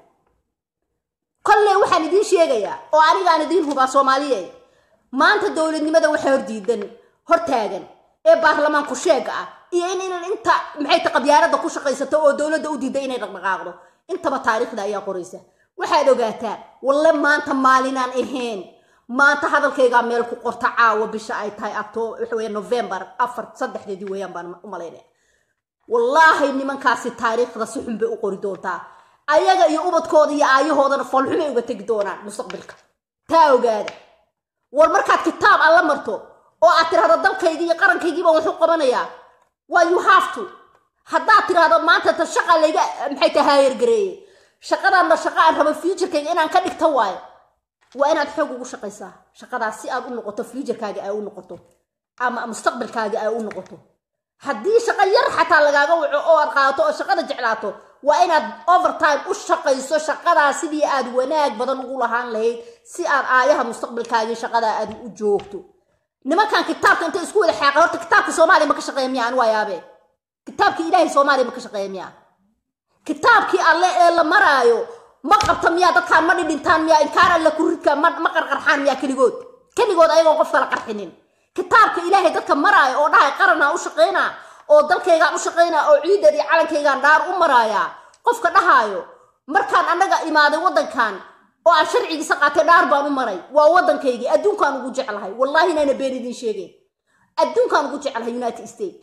kolley waxaan idiin sheegayaa oo anigaan idiin hubaa soomaaliyeed maanta dowladnimada waxa hordiidan hortaagan ee baarlamaanku sheega ah iyo in inan inta maxay ta qabyaaladda ku shaqaysato oo dowladda u diiday inay dhaqdhaqaaqdo intaba taariikhda ayaa qoraysa waxaad ogaataan walle maanta maalinaan ahayn maanta hadalkaygaa meel ku qorta caawa bisha ay tahay acto waxa weeye november afar saddexdeedii weeyaan baan u malaynaya wallaahi nimankaasi taariikhda si xun bay u qori doontaa ayaga iyo ubadkooda iyo aayahoodana foolxumay uga tegi doonaan mustaqbilka taa ogaada war markaad kitaab alla marto oo aad tirahdo dalkaygii iyo qarankaygiiba waxu qabanayaa waa you have to haddaad tirahdo maanta ta shaqa layga maxay tahay haayargareeyey shaqadaanna shaqa aan rabo futurekayga inaan ka dhigto waayo waa inaad xoog ugu shaqaysaa shaqadaas si aad u noqoto futurekaaga ay u noqoto ama mustaqbalkaaga ay u noqoto haddii shaqo yar xataa lagaaga waco oo aad qaadato oo shaqada jeclaato waa inaad overtime u shaqayso shaqadaa sidii aad wanaag badan ugu lahaan lahayd si aad aayaha mustaqbalkaagii shaqadaa aad u joogto nimankan kitaabka intay isku wada xaaqan horta kitaabka soomaaliya ma ka shaqeeya miya anu waa yaabee kitaabkii ilaahay soomaaliya ma ka shaqeeya miya kitaabkii alle ee la maraayo ma qabta miyaa dadkaan ma dhidhintaan miyaa inkaar alle ku ridka ma ma qarqarxaan miyaa keligood keligood ayagoon qof kala qarxinin kitaabka ilaahay dadka maraayo oo dhahay qaranaa u shaqaynaa oo dalkaygaan u shaqaynaa oo ciideed iyo calankaygaan dhaar u maraayaa qofka dhahaayo markaan annaga imaaday waddankan oo aan sharcigiisa qaatay dhaar baan u maray waa waddankaygii adduunkaan ugu jeclahay wallaahi inayna been idiin sheegeen adduunkaan ugu jeclahay united states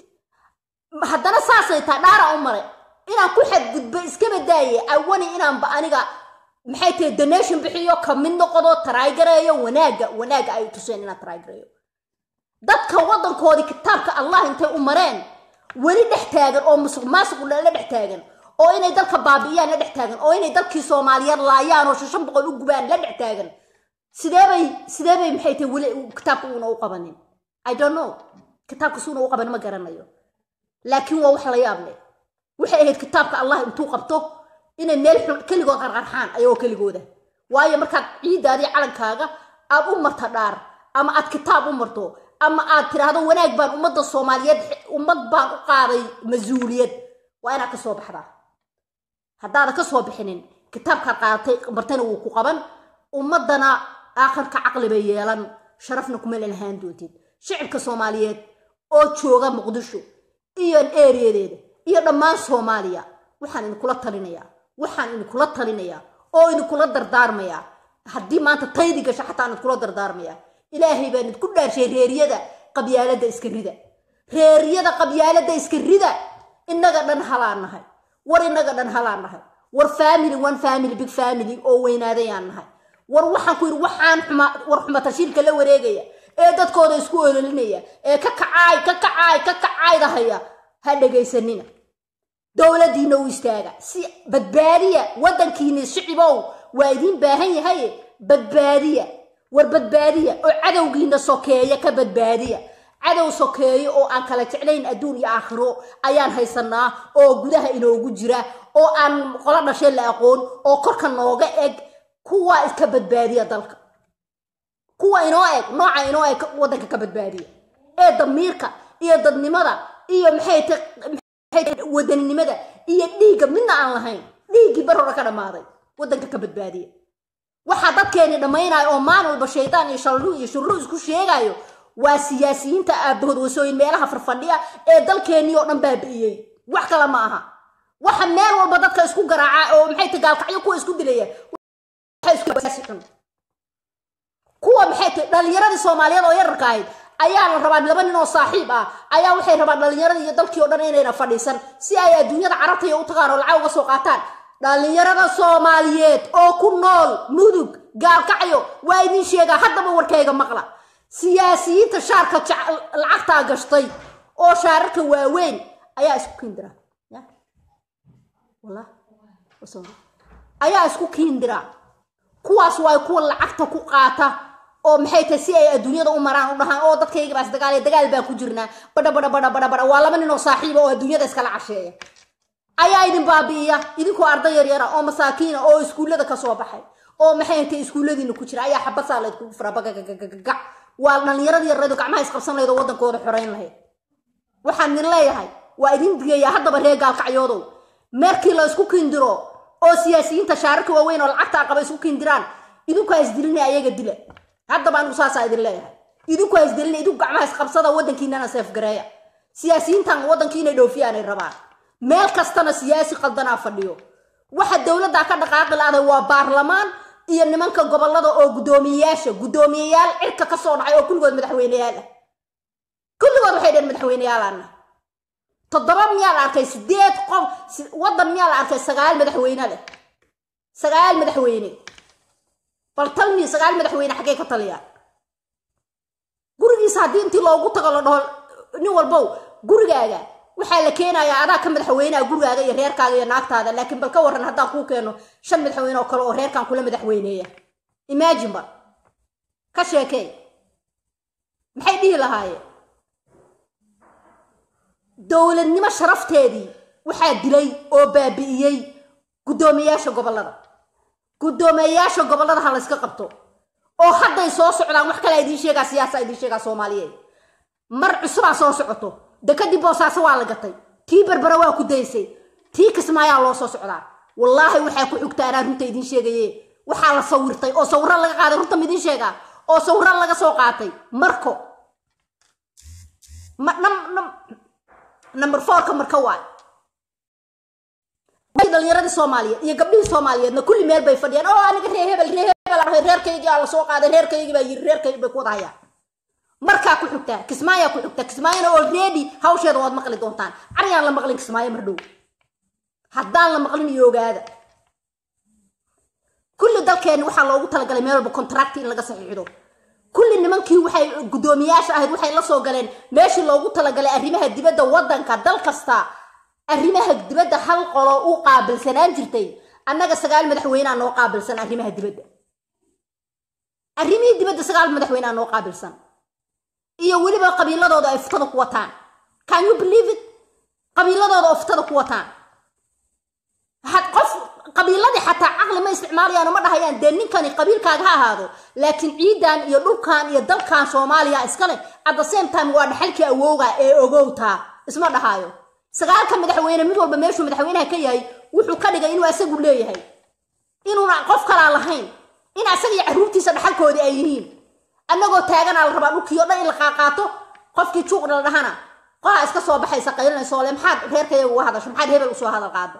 haddana saasay tahay dhaaraan u maray inaan ku xadgudbo iska badaaye awani inaanba aniga maxay tahay donation bixiyo ka mid noqdo taraagareeyo wanaagga wanaagga ay tuseen inaan taraagareeyo dadka waddankoodii kitaabka allah intay u mareen weli dhex taagan oo musuq maasuq la dhex taagan oo inay dalka baabi'iyaan la dhex taagan oo inay dalkii soomaaliyeed laayaan oo shan boqol u gubaan la dhex taagan sideebay sideebay maxay tahay weli kitaabka uuna u qabanin i don't know kitaabka suuna u qaban ma garanayo laakiin waa wax la yaab leh waxay ahayd kitaabka allah intuu qabto inay meel xun keligood qarqarxaan ayagoo keligooda waayo markaad ciiddaadii calankaaga aad u marta dhaar ama aad kitaab u marto ama aad tiraahdo wanaag baan ummadda soomaaliyeed ummad baan u qaaday mas-uuliyad waa inaad ka soo baxdaa haddaada ka soo bixinin kitaabkaad qaadatay martana wuu ku qaban ummaddana aakhirka caqli bay yeelan sharafna kuma lalahaan doontid shicibka soomaaliyeed oo jooga muqdisho iyo eeriyadeeda iyo dhammaan soomaaliya waxaan idinkula talinayaa waxaan idinkula talinayaa oo idinkula dardaarmayaa haddii maanta taydi gasho xataa idinkula dardaarmayaa ilaahay baan idinku dhaarshay reeriyada qabyaaladda iska rida reeriyada qabyaaladda iska rida innaga dhan halaan nahay war innaga dhan halaan nahay war family one family big family oo weynaadayaan nahay war waxaan ku yidhi waxaan xuma war xumatashiilka la wareegaya ee dadkooda isku ololinaya ee ka kacaay ka kacaay ka kacaydahaya ha dhegaysanina dowladdiina u istaaga si badbaadiya waddankiina shicibow waa idiin baahan yahay badbaadiya war badbaadiya oo cadowgiina sokeeya ka badbaadiya cadow sokeeyo oo aan kala jeclayn adduun iyo aakhiro ayaan haysanaa oo gudaha inoogu jira oo aan qolo dhashay la aqoon oo korka nooga eg kuwa iska badbaadiya dalka kuwa inoo eg nooca inoo eg waddanka ka badbaadiya ee damiirka iyo dadnimada iyo maxay ta wadaninimada iyo dhiigga midna aan lahayn dhiiggii bar hore ka dhammaaday waddanka ka badbaadiya waxaa dadkeeni dhammaynaya oo maalin walba shaydaan iyo shallu iyo shurru isku sheegayo waa siyaasiyiinta aabahood wasooyin meelaha farfadhiya ee dalkeenii oo dhan baabi'iyey wax kale ma aha waxa meel walba dadka isku garaaca oo maxay ta gaalkacyo kuwa isku dilaya kuwa maxay ta dhalinyaradii soomaaliyeed oo yararka ahayd ayaa la rabaa laba nin oo saaxiib ah ayaa waxay rabaan dhalinyaradii iyo dalkii oo dhan inayna fadhiisan si ay adduunyada carabta iyo u tagaan oo lacag uga soo qaataan dhalinyarada soomaaliyeed oo ku nool mudug gaalkacyo waa idin sheegaa haddaba warkayga maqla siyaasiyiinta shaarka lacagtaa gashtay oo shaararka waaweyn ayaa isku kiindira ayaa isku kiindira kuwaas waa kuwa lacagta ku qaata oo maxay tahay si ay adduunyada u maraan u dhahaan oo dadkayga baas dagaal dagaal baan ku jirnaa badha badha badha badha badha waa laba nin oo saaxiiba oo adduunyada iskala casheeya ayaa idin baabi'iya idinkoo arday yaryara oo masaakiina oo iskuullada kasoo baxay oo maxay tahay iskuulladiina ku jira ayaa xabasaa laydkugu fura bagagagagac waa dhallinyaradii yarreedu gacmaha isqabsan lahayd oo waddankooda xorayn lahayd waxaan idin leeyahay waa idin digayaa haddaba reer gaalkacyoodow meerkii la isku kiindiro oo siyaasiyiinta shaararka waaweyn oo lacagta aqaba isku kiindiraan idinku ha isdilina ayaga dila haddaba anigu saasaa idin leeyahay idinku ha isdilina idinku gacmaha isqabsada waddankiinana seefgareeya siyaasiyiintan waddankii inay dhoofiyaanay rabaan meel kastana siyaasi qaldanaa fadhiyo waxa dowladda ka dhaqaaqi la-aday waa baarlamaan iyo nimanka gobolada oo guddoomiyeyaasha guddoomiyeyaal cirka ka soo dhacay oo kulligood madaxweyneyaal ah kulligood waxay dheen madaxweyneyaalaana toddoba miyaa la arkay sideed qof waddan miyaa la arkay sagaal madaxweyne leh sagaal madaxweyne bal talmi sagaal madaxweyne xaggay ka taliyaan gurigiisa haddii intii loogu tago la dhaho nin walbow gurigaaga waxaa la keenayaa adaa ka madaxweyneha gurigaaga iyo reerkaaga iyo naagtaada laakiin bal ka warran haddaan kuu keeno shan madaxweyne oo kale oo reerkan kula madaxweyneeya imagine ba ka sheekey maxay dhihi lahaayeen dowladnimo sharafteedii waxaa dilay oo baabi'iyey guddoomiyaasha gobollada guddoomiyayaasha gobollada ha layska qabto oo hadday soo socdaan wax kalea idiin sheegaa siyaasa idiin sheegaa soomaaliyeed mar cusubaa soo socoto dekadii boosaaso waa la gatay tii berbera waa ku daysay tii kismaayaa loo soo socdaa wallaahi waxaa ku xigta anaa runta idiin sheegaye waxaa la sawirtay oo sawiro laga qaaday runta midiin sheegaa oo sawiro laga soo qaatay marko number fourka marka waay dhalinyaradii soomaaliyeed iyo gabdhihii soomaaliyeedna kulli meel bay fadhiyaan oo aniga ree hebel ree hebel ahay reerkaygii aa la soo qaaday reerkaygii baa yiri reerkaygi bay ku wada hayaan markaa ku xigtaa kismaayaa ku xigtaa kismaayona already hawsheeda waad maqli doontaan cariyaan la maqlin kismaayo mar dhow haddaan la maqlin iyo ogaada kulli dalkeenni waxaa loogu talagalay meel walba contract in laga saxiixdo kulli nimankii waxay guddoomiyaasha ahayd waxay la soo galeen meeshii loogu talagalay arrimaha dibadda waddanka dal kasta arrimaha dibadda hal qolo u qaabilsanaan jirtay annaga sagaal madaxweynea noo qaabilsan arrimaha dibadda arrimihii dibadda sagaal madaxweynea noo qaabilsan iyo weliba qabiiladooda ay ftada ku wataan can you believe it qabiiladooda oo ftada ku wataan qof qabiiladii xataa caqli ma isticmaalayaan ma dhahayaan dee ninkani qabiilkaaga ha ahaado laakiin ciidan iyo dhulkan iyo dalkan soomaaliya iskale at the same time waa dhaxalkii awowga ee ogowtaa isma dhahaayo sagaalka madaxweyne mid walba meeshuu madaxweynaha ka yahay wuxuu ka dhigay inuu asagu leeyahay inuuna qof kalaa lahayn in asaga iyo carruurtiisa dhaxalkoodii ay yihiin annagoo taaganaa la rabaa dhulkii o dhan in la qaaqaato qofkii juuqna la dhahana qolaa iska soo baxaysa qaylinayso le maxaad reerkayaga uga hadasho maxaad hebel usoo hadal qaado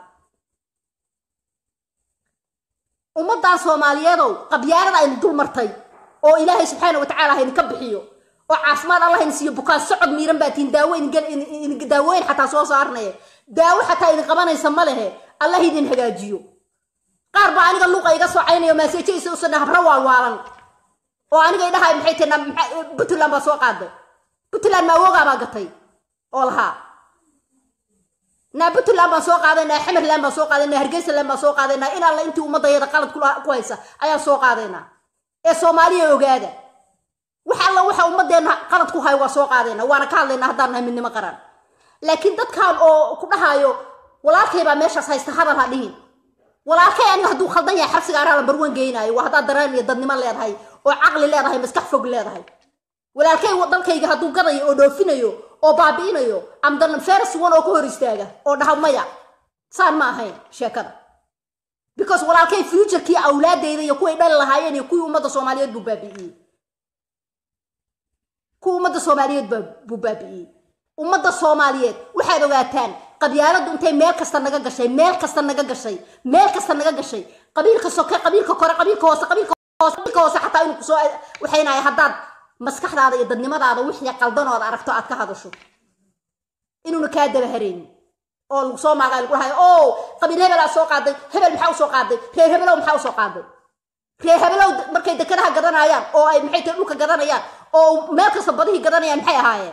ummaddan soomaaliyeedow qabyaarada aynu dul martay oo ilaahay subxaana watacaala ha idinka bixiyo oo caafimaad allah idin siiyo bukaan socod miiran baa tihin daawo daawoyn xataa soo saarnaya daawo xataa idin qabanaysa ma lehe allah idin hagaajiyo qaar baa aniga luuqa iga socaynayo maaseejaysa usana habra waalwaalan oo aniga idhahay maxay tahi puntland baa soo qaaday puntland maawogaa baa gatay oo lahaa naa puntland baan soo qaadaynaa xamerland baan soo qaadaynaa hargeysaland baan soo qaadaynaa in alla intii ummadayada qalad ku haysa ayaan soo qaadaynaa ee soomaaliya ogaada wax alla waxa ummadeenna qalad ku hayo waa soo qaadaynaa waana ka hadlaynaa haddaan nahay midnimo qaran laakiin dadkan oo ku dhahaayo walaalkay baa meeshaas haysta hadal ha dhihin walaalkay aniga hadduu khaldan yahay xabsiga araa lambar wan geynaayo waa haddaad dareen iyo dadnimo leedahay oo caqli leedahay maskax fog leedahay walaalkay dalkayga hadduu gadayo oo dhoofinayo oo baabi'inayo amdan feres one oo ka hor istaaga oo dhaha maya saan ma ahayn sheekada because walaalkay futurkii awlaadeyda iyo kuway dhali lahaayeen iyo kuwii ummadda soomaaliyeed buu baabi'iyey kuwii ummadda soomaaliyeed buu baabi'iyey ummadda soomaaliyeed waxaad ogaataan qabyaaladu intay meel kasta naga gashay meel kasta naga gashay meel kasta naga gashay qabiilka soke qabiilka kore qabiilka hoose qabiilka hoose qabiilka hoose xataa inuu kusoo waxaynahay haddaad maskaxdaada iyo dadnimadaada wixii qaldanoood aragto aad ka hadasho inuuna kaa daba haraynin oo lagu soo maagaa lagu dhahayo o qabiil hebelaa soo qaaday hebel maxaa usoo qaaday reer hebelow maxaa usoo qaaday reer hebelow markay dekadaha gadanayaan oo ay maxay tahay dhulka gadanayaan oo meel kasta badihii gadanayaan maxay ahaayeen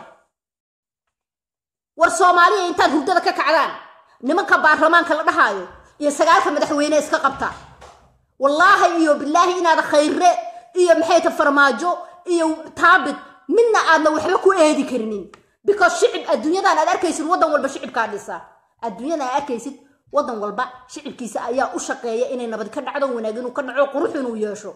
war soomaaliya intaad hurdada ka kacdaan nimanka baarlamaanka la dhahaayo iyo sagaalka madaxweyne iska qabta wallaahi iyo bilaahi inaad khayre iyo maxay tahay farmaajo iyo taabid midna aadna waxba ku eedi karinin because shicib adduunyadan aad arkaysid waddan walba shicibkaa dhisa adduunyadan aad arkaysid waddan walba shicibkiisa ayaa u shaqeeya inay nabad ka dhacdo wanaag inuu ka dhaco qurux inuu yeesho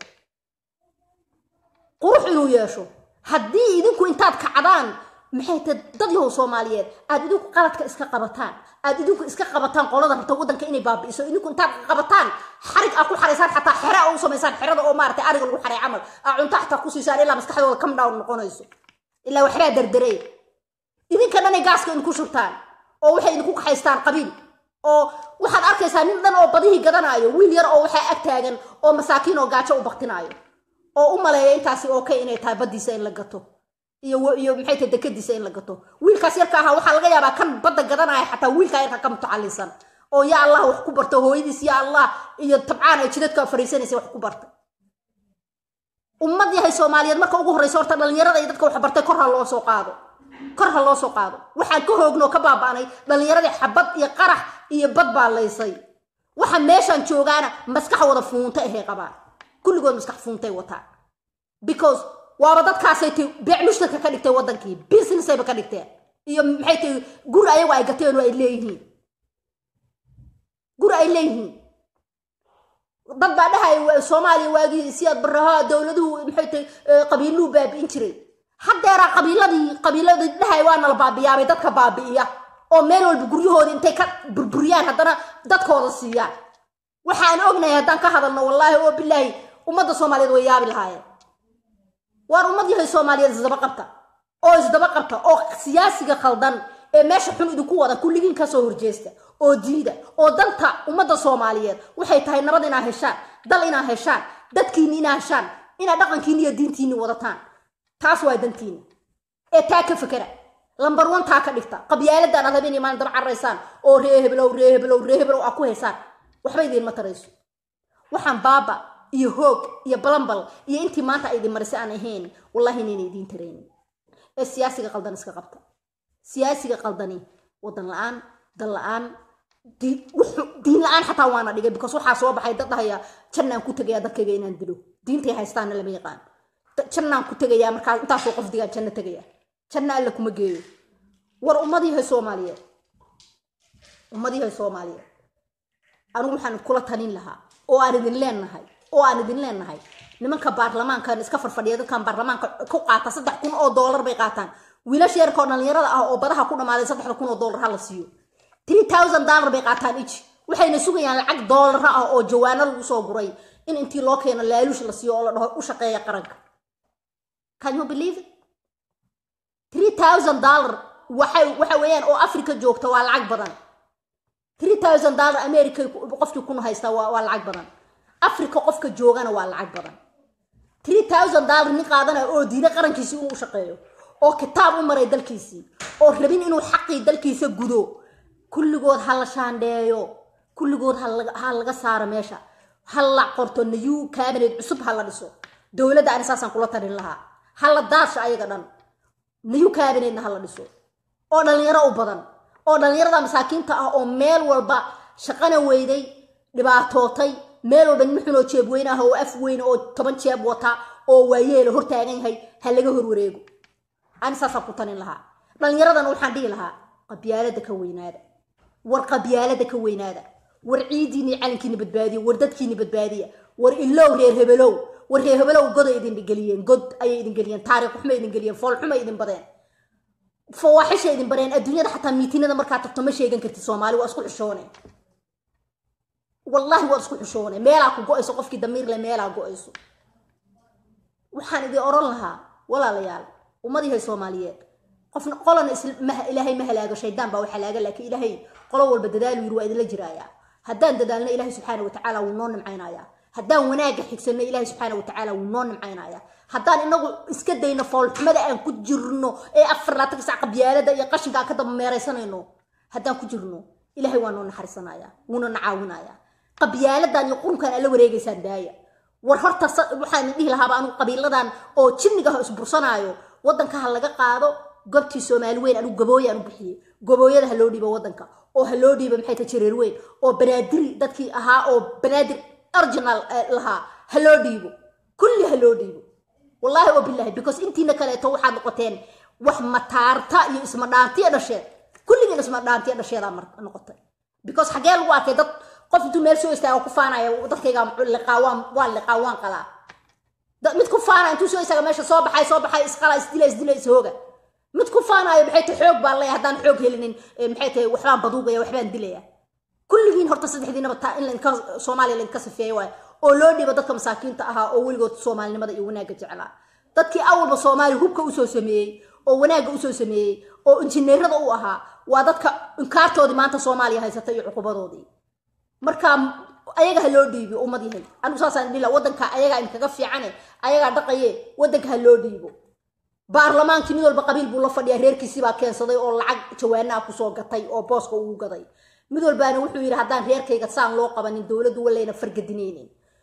qurux inuu yeesho haddii idinku intaad kacdaan maxay tahay dad yahow soomaaliyeed aad idinku qaladka iska qabataan aad idinku iska qabataan qolada rabta waddanka inay baabi'iso idinku intaad qabataan xarig aa ku xaraysaan xataa xere aa u samaysaan xerada oo maaragtay ariga lagu xaray camal aa cunto xataa ku siisaan ilaa maskaxdooda come down noqonayso ilaa waxbaa derderey idinka dhanay gaaska idinku shubtaan oo waxay idinku kaxaystaan qabiil oo waxaad arkaysaa nin dhan oo badihii gadanaayo wiil yar oo waxaa ag taagan oo masaakiin oo gaajo u baktinaayo oo u maleeya intaasi okay inay tahay baddiisa in la gato iyo iyo maxay tahay dekadiisa in la gato wiilkaas yarka ahaa waxaa laga yaabaa kan badda gadanaya xataa wiilkaa yarka ka mutacallisan oo yaa allah wax ku barta hooyadiis yaa allah iyo tabcaan ay jidadka fariisanaysa wax ku barta ummad yahay soomaaliyeed marka ugu horreysa horta dhallinyarada iyo dadka wax bartay kor ha loo soo qaado kor ha loo soo qaado waxaan ka hoogno ka baaba'nay dhallinyaradii xabad iyo qarax iyo bad baa laysay waxa meeshaan joogaana maskax wada fuunta ahay qabaan kulligood maskax fuuntay wataan because waaba dadkaasay ti beec mushtarka ka dhigtay waddankii businessayba ka dhigteen iyo maxay tahay guri ayagu ay gateen oo ay leeyihiin guri ay leeyihiin dad baa dhahay soomaaliya waagii siyaad baraha dowladuhu maxay tahay qabiiluhu baabi'in jiray haddeeraa qabiiladii qabiiladii dhahay waa nala baabiyaabay dadka baabi'iya oo meel walba guryahoodii intay ka burburiyaan haddana dadkooda siiyaan waxaan ognahay haddaan ka hadalno wallaahi oo bilaahi ummadda soomaaliyeed way yaabi lahaayeen waar ummad yahay soomaaliyeed isdaba qabta oo isdaba qabta oo siyaasiga khaldan ee meesha xun idinku wada kulligiin kasoo horjeesta oo diida oo danta ummadda soomaaliyeed waxay tahay nabad inaa heshaan dal inaa heshaan dadkiinni inaa heshaan inaad dhaqankiinni iyo diintiinni wadataan taas waa dantiinna ee taa ka fakera lambar one taa ka dhigta qabyaaladaan aad habeen maalin daba carraysaan oo ree heblow ree heblow ree heblow aa ku haysaan waxba idiinma tarayso waxaan baaba iyo hoog iyo balambal iyo intii maanta idin marisay aan ahayn wallahi inayna idiin taraynin ee siyaasiga qaldan iska qabta siyaasiga qaldani wadan la-aan dal la-aan diin la-aan xataa waana dhigay because waxaa soo baxay dad dhahaya jannaan ku tegaya dadkayga inaan dilo diintay haystaana lama yaqaan jannaan ku tegaya markaa intaasoo qof digaan janno tegaya janno alla kuma geeyo war ummadiihay soomaaliyeed ummadiihay soomaaliyeed anigu waxaan kula talin lahaa oo aan idin leenahay oo aan idin leenahay nimanka baarlamaankan iska farfadhiya dadkan baarlamaanka ku qaata saddex kun oo doolar bay qaataan wiilasha yarka oo dhallinyarada ah oo badaha ku dhammaaday saddexda kun oo doolar ha la siiyo three thousand dollar bay qaataan iji waxayna sugayaan lacag doolara ah oo jawaano lagu soo guray in intii loo keeno laaluush la siiyo oo la dhaho u shaqeeya qaranka can you believe it three thousand dollar waxay waxa weeyaan oo africa joogta waa lacag badan three thousand dollar america qofkii kuna haysta waa waa lacag badan africa qofka joogana waa lacag badan three thousand dollar nin qaadanaya oo diiday qarankiisii inuu shaqeeyo oo kitaab u maray dalkiisii oo rabin inuu xaqii dalkiisa gudo kulligood ha la shaandheeyo kulligood ha laga saaro meesha ha la qorto new cabinet cusub ha la dhiso dowladda ani saasaan kula tarin lahaa ha la daasho ayaga dhan new cabinetna ha la dhiso oo dhallinyaro u badan oo dhallinyarada masaakiinta ah oo meel walba shaqana weyday dhibaatootay meel walba nin xunoo jeeb weyn ah oo af weyn oo toban jeeb wata oo waayeela hortaagan yahay ha laga horwareego ani saasaan ku tanin lahaa dhallinyaradana waxaan dhihi lahaa qabyaalada ka weynaada war qabyaalada ka weynaada war ciidiini calinkiina badbaadiya war dadkiina badbaadiya war ilow reer hebelow war reer hebelow goday idin geliyeen god ayay idin geliyeen taariikh xumay idin geliyeen fool xumay idin badeen fawaaxisha idin bareen adduunyada xataa miitinada markaa tagto ma sheegan kartid soomaali waa isku xushoone wallahi waa isku xushoone meelaa ku go-ayso qofkii damiirle meelaa go-ayso waxaan idin oran lahaa walaalayaal ummadihay soomaaliyeed qofna qolana ilaahay ma halaago shaydaan baa wax halaaga laakiin ilaahay qolo walba dadaal yiri waa idinla jiraayaa haddaan dadaalno ilaahay subxaana watacaala wuu noo nimcaynayaa haddaan wanaagga xigsanno ilaahay subxaana watacaala wuu noo nimcaynayaa haddaan inagu iska dayno foolxumada aan ku jirno ee afar laatan sac qabyaalada iyo qashinka aan ka daba meeraysanayno haddaan ku jirno ilaahay waa noo naxariisanaya wuuna na caawinaya qabyaaladan iyo qurunkan aan la wareegaysaan daaya war horta waxaan dhihi lahaaba anigu qabiiladan oo jinniga isbursanaayo waddanka ha laga qaado gobtii soomaali weyn anigu gabooye aan u bixiyey gabooyada ha loo dhiibo waddanka oo ha loo dhiibo maxay tahay jareer weyn oo banaadiri dadkii ahaa oo banaadir original lahaa ha loo dhiibo kulli ha loo dhiibo wallaahi oo bilahi because intiina kaleeto waxaad noqoteen wax mataarta iyo isma dhaantiya dhasheed kulligiin isma dhaantiya dhasheedaa noqotay because xagee lagu arkay dad qof intuu meel soo istaago ku faanaya dadkayga liqaa waan waan liqaa waan qalaa mid ku faanaya intuu soo istaaga meesha soo baxay soo baxay isqala isdila isdila ishooga mid ku faanayo maxay tahay xoog baan leeyahay haddaan xoog helinin maxay tahay waxbaan baduugaya waxbaan dilaya kulligiin horta saddexdiinaba taa in lainka soomaaliya lainka sifeeyo waayo oo loo dhiibo dadka masaakiinta ahaa oo weligood soomaalinimada iyo wanaagga jeclaa dadkii awalba soomaaliya hubka usoo sameeyey oo wanaagga usoo sameeyey oo injineerada u ahaa waa dadka inkaartoodii maanta soomaaliya haysata iyo cuqubadoodii marka ayaga ha loo dhiibo ummad yahay anigu saasaan dhila waddanka ayagaa inkaga fiicane ayagaa dhaqaye waddanka ha loo dhiibo baarlamaankii mid walba qabiil buu la fadhiyaa reerkiisii baa keensaday oo lacag jawaanaa kusoo gatay oo booska ugu gaday mid walbaana wuxuu yidhi haddaan reerkayga saan loo qabanin dowladdu walayna fargadinaynin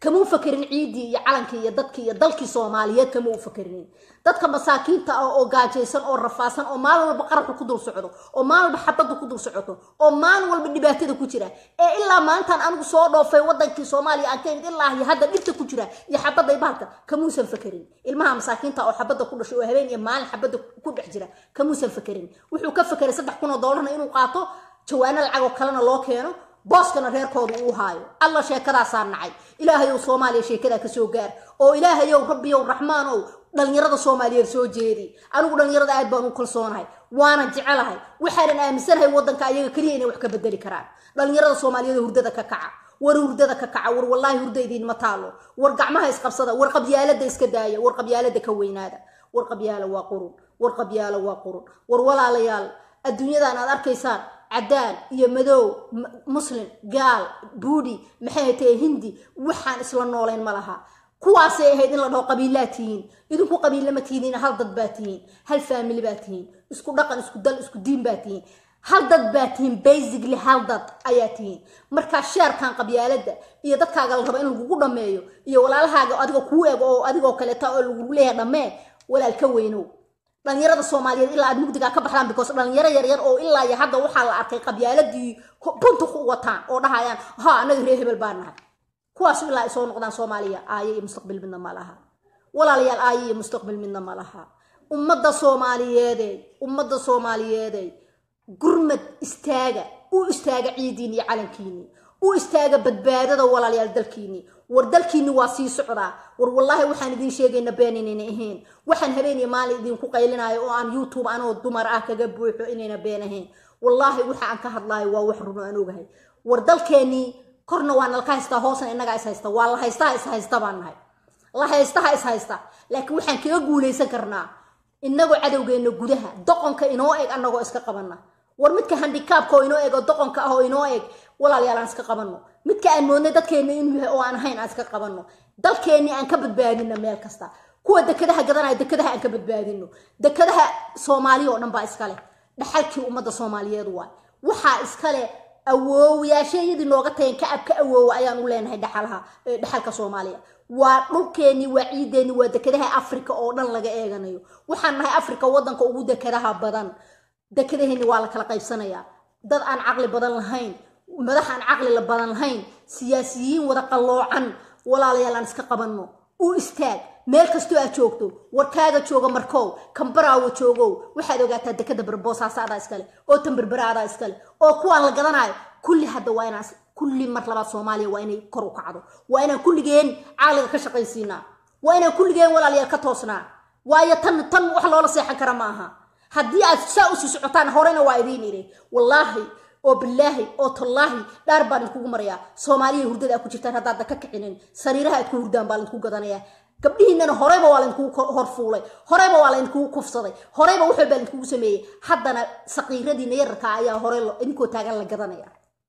kama u fakerin ciiddii iyo calankii iyo dadkii iyo dalkii soomaaliyeed kama u fakerinin dadka masaakiinta ah oo gaajaysan oo rafaasan oo maalin walba qaraxu ku dul socdo oo maalin walba xabadda ku dul socoto oo maalin walba dhibaatada ku jira ee ilaa maantaan anigu soo dhoofay wadankii soomaaliya aan ka imid ilaa iyo hadda dhibta ku jira iyo xabadda iyo bahalka kamuusan fakerin ilmaha masaakiinta oo xabadda ku dhashay oo habeen iyo maalin xabadda ku dhex jira kamuusan fakerin wuxuu ka fakeray saddex kun oo doolarna inuu qaato jawaano lacag oo kalena loo keeno booskana reerkooda uu haayo alla sheekadaasaa nacay ilaahayow soomaaliya sheekadaa kasoo gaar oo ilaahayow rabbiyow raxmaanow dhalinyarada soomaaliyeed soo jeedi anigu dhalinyarada aad baan u kalsoonahay waana jecelahay waxaanan aaminsanahay wadanka ayaga keliya inay wax ka bedeli karaan dhalinyarada soomaaliyeed hurdada ka kaca war hurdada ka kaca war wallaahi hurda idiinma taalo war gacmaha isqabsada war qabyaalada iska daaya war qabyaalada ka weynaada war qabyaalo waa qurun war qabyaalo waa qurun war walaalayaal adduunyadan aad arkaysaan cadaan iyo madow muslim gaal buudi maxay tahay hindi waxaan isla noolayn ma laha kuwaasay ahayd in la dhaho qabiilaa tihiin idinku qabiilla ma tihiin hal dad baa tihiin hal faamili baa tihiin isku dhaqan isku dal isku diin baa tihiin hal dad baa tihiin basically hal dad ayaa tihiin markaa sheerkan qabyaalada iyo dadkaaga la rabo in lagugu dhammeeyo iyo walaalahaaga adigoo kuu eg oo adigoo kaleeta oo lagugu leeyahay dhammee walaal ka weynow dhalinyarada soomaaliyeed ilaa aad mugdigaa ka baxdaan because dhalinyaro yaryar oo ilaa iyo hadda waxaa la arkay qabyaaladii bunta ku wataan oo dhahayaan ha anaga reer hebel baa nahay kuwaas ilaa ay soo noqdaan soomaaliya aaye iyo mustaqbil midna ma laha walaalayaal aaye iyo mustaqbil midna ma laha ummadda soomaaliyeedey ummadda soomaaliyeedey gurmad istaaga u istaaga ciidiini iyo calankiini u istaaga badbaadada walaalayaal dalkiini war dalkiini waa sii socdaa war wallaahi waxaan idiin sheegayna been inayna ahayn waxaan habeen iyo maalin idinku qaylinayo oo aan youtube anoo dumar ah kaga buuxo inayna been ahayn wallaahi waxa aan ka hadlaayo waa wax runo aan ogahay war dalkeenii korna waa nalka haystaa hoosna innagaa is haysta waa la haystaha is haysta baan nahay la haystaha is haysta laakiin waxaan kaga guulaysan karnaa inagoo cadowgeenna gudaha doqonka inoo eg annagoo iska qabanna war midka handikaabka oo inoo eg oo doqonka ah oo inoo eg walaalayaal aan iska qabanno midka aan moodnay dadkeenna inuu yahay oo aan ahayn aan iska qabanno dalkeennii aan ka badbaadino meel kasta kuwa dekadaha gadanaya dekadaha aan ka badbaadino dekadaha soomaaliya oo dhan baa iskale dhaxalkii ummadda soomaaliyeed waay waxaa iskale awoowayaashayadii nooga tageen ka ab ka awoowa ayaan u leenahay dhaxalaha dhaxalka soomaaliya waa dhulkeennii waa ciideennii waa dekadaha africa oo dhan laga eeganayo waxaan nahay africa waddanka ugu dekadaha badan dekadaheenni waa la kala qaybsanayaa dad aan caqli badan lahayn madax aan caqli badan lahayn siyaasiyiin wada qalloocan walaalayaal aan iska qabanno u istaag meel kastoo aad joogto warkaaga jooga markow kambaraawo joogow waxaad ogaataa dekada barboosaasa adaa iskale oo tanberbera adaa iskale oo kuwaan la gadanayo kulli hadda waa inaan kulli mar labaad soomaaliya waa inay kor u kacdo waa inaan kulligeen caqliga ka shaqaysiinaa waa inaan kulligeen walaalayaal ka toosnaa waayo tan tan wax loola seexan kara ma aha haddii aad saa usii socotaan horena waa idiin idhi wallaahi oo bilaahi oo tallaahi dhaar baan idinkugu marayaa soomaaliya hurdada aad ku jirtaan haddaadda ka kicinin sariiraha aad ku hurdaan baa laydinku gadanayaa gabdhihiinana horeyba waa laydinkugu horfuulay horeyba waa laydinkugu kufsaday horeyba wax walbaa laydinkugu sameeyey haddana saqiiradiina yararka ayaa hore idinkoo taagan la gadanaya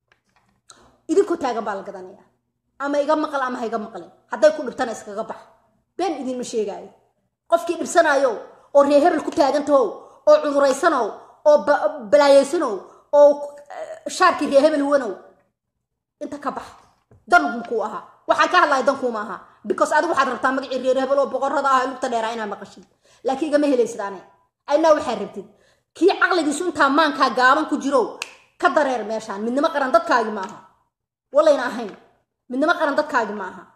idinkoo taagan baa la gadanaya ama iga maqal ama ha iga maqlin hadday ku dhibtana iskaga bax been idinma sheegaayo qofkii dhibsanayo oo reer hebel ku taagantahow oo cuduraysanow oo balaayaysanow oo shaarkii reer hebel wanow inta ka bax dankuu ahaa waxaan ka hadlaya dankuuma aha because adigu waxaad rabtaa magacii reer hebel oo boqorada ah lugta dheeraa inaad maqashid laakiin igama helaysid ane aynaa waxaad rabtid kii caqligiisu intaa maankaa gaaban ku jirow ka dareer meeshaan midnimo qaran dadkaagi ma aha walayna ahayn midnimo qaran dadkaagi ma aha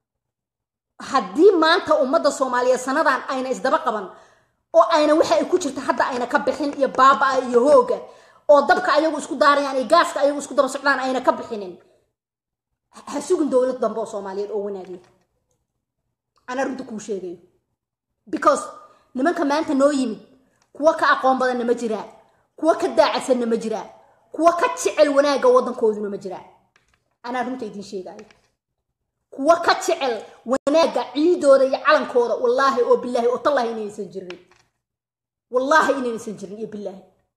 haddii maanta ummadda soomaaliyeed sanadan ayna isdaba qaban oo ayna waxa ay ku jirta hadda ayna ka bixin iyo baaba-a iyo hooga oo dabka ayagu isku daarayaan iyo gaaska ayagu isku daba socdaan ayna ka bixinin ha sugin dowlad dambe oo soomaaliyeed oo wanaagiya anaa runta kuu sheegayo because nimanka maanta noo yimid kuwa ka aqoon badanna ma jiraan kuwa ka daacadsanna ma jiraan kuwa ka jecel wanaagga waddankooduna ma jiraan anaa runta idiin sheegaayo kuwa ka jecel wanaagga ciidooda iyo calankooda wallaahi oo bilaahi oo tallaahi inaysan jirin wallaahi inaysan jirin iyo bilaahi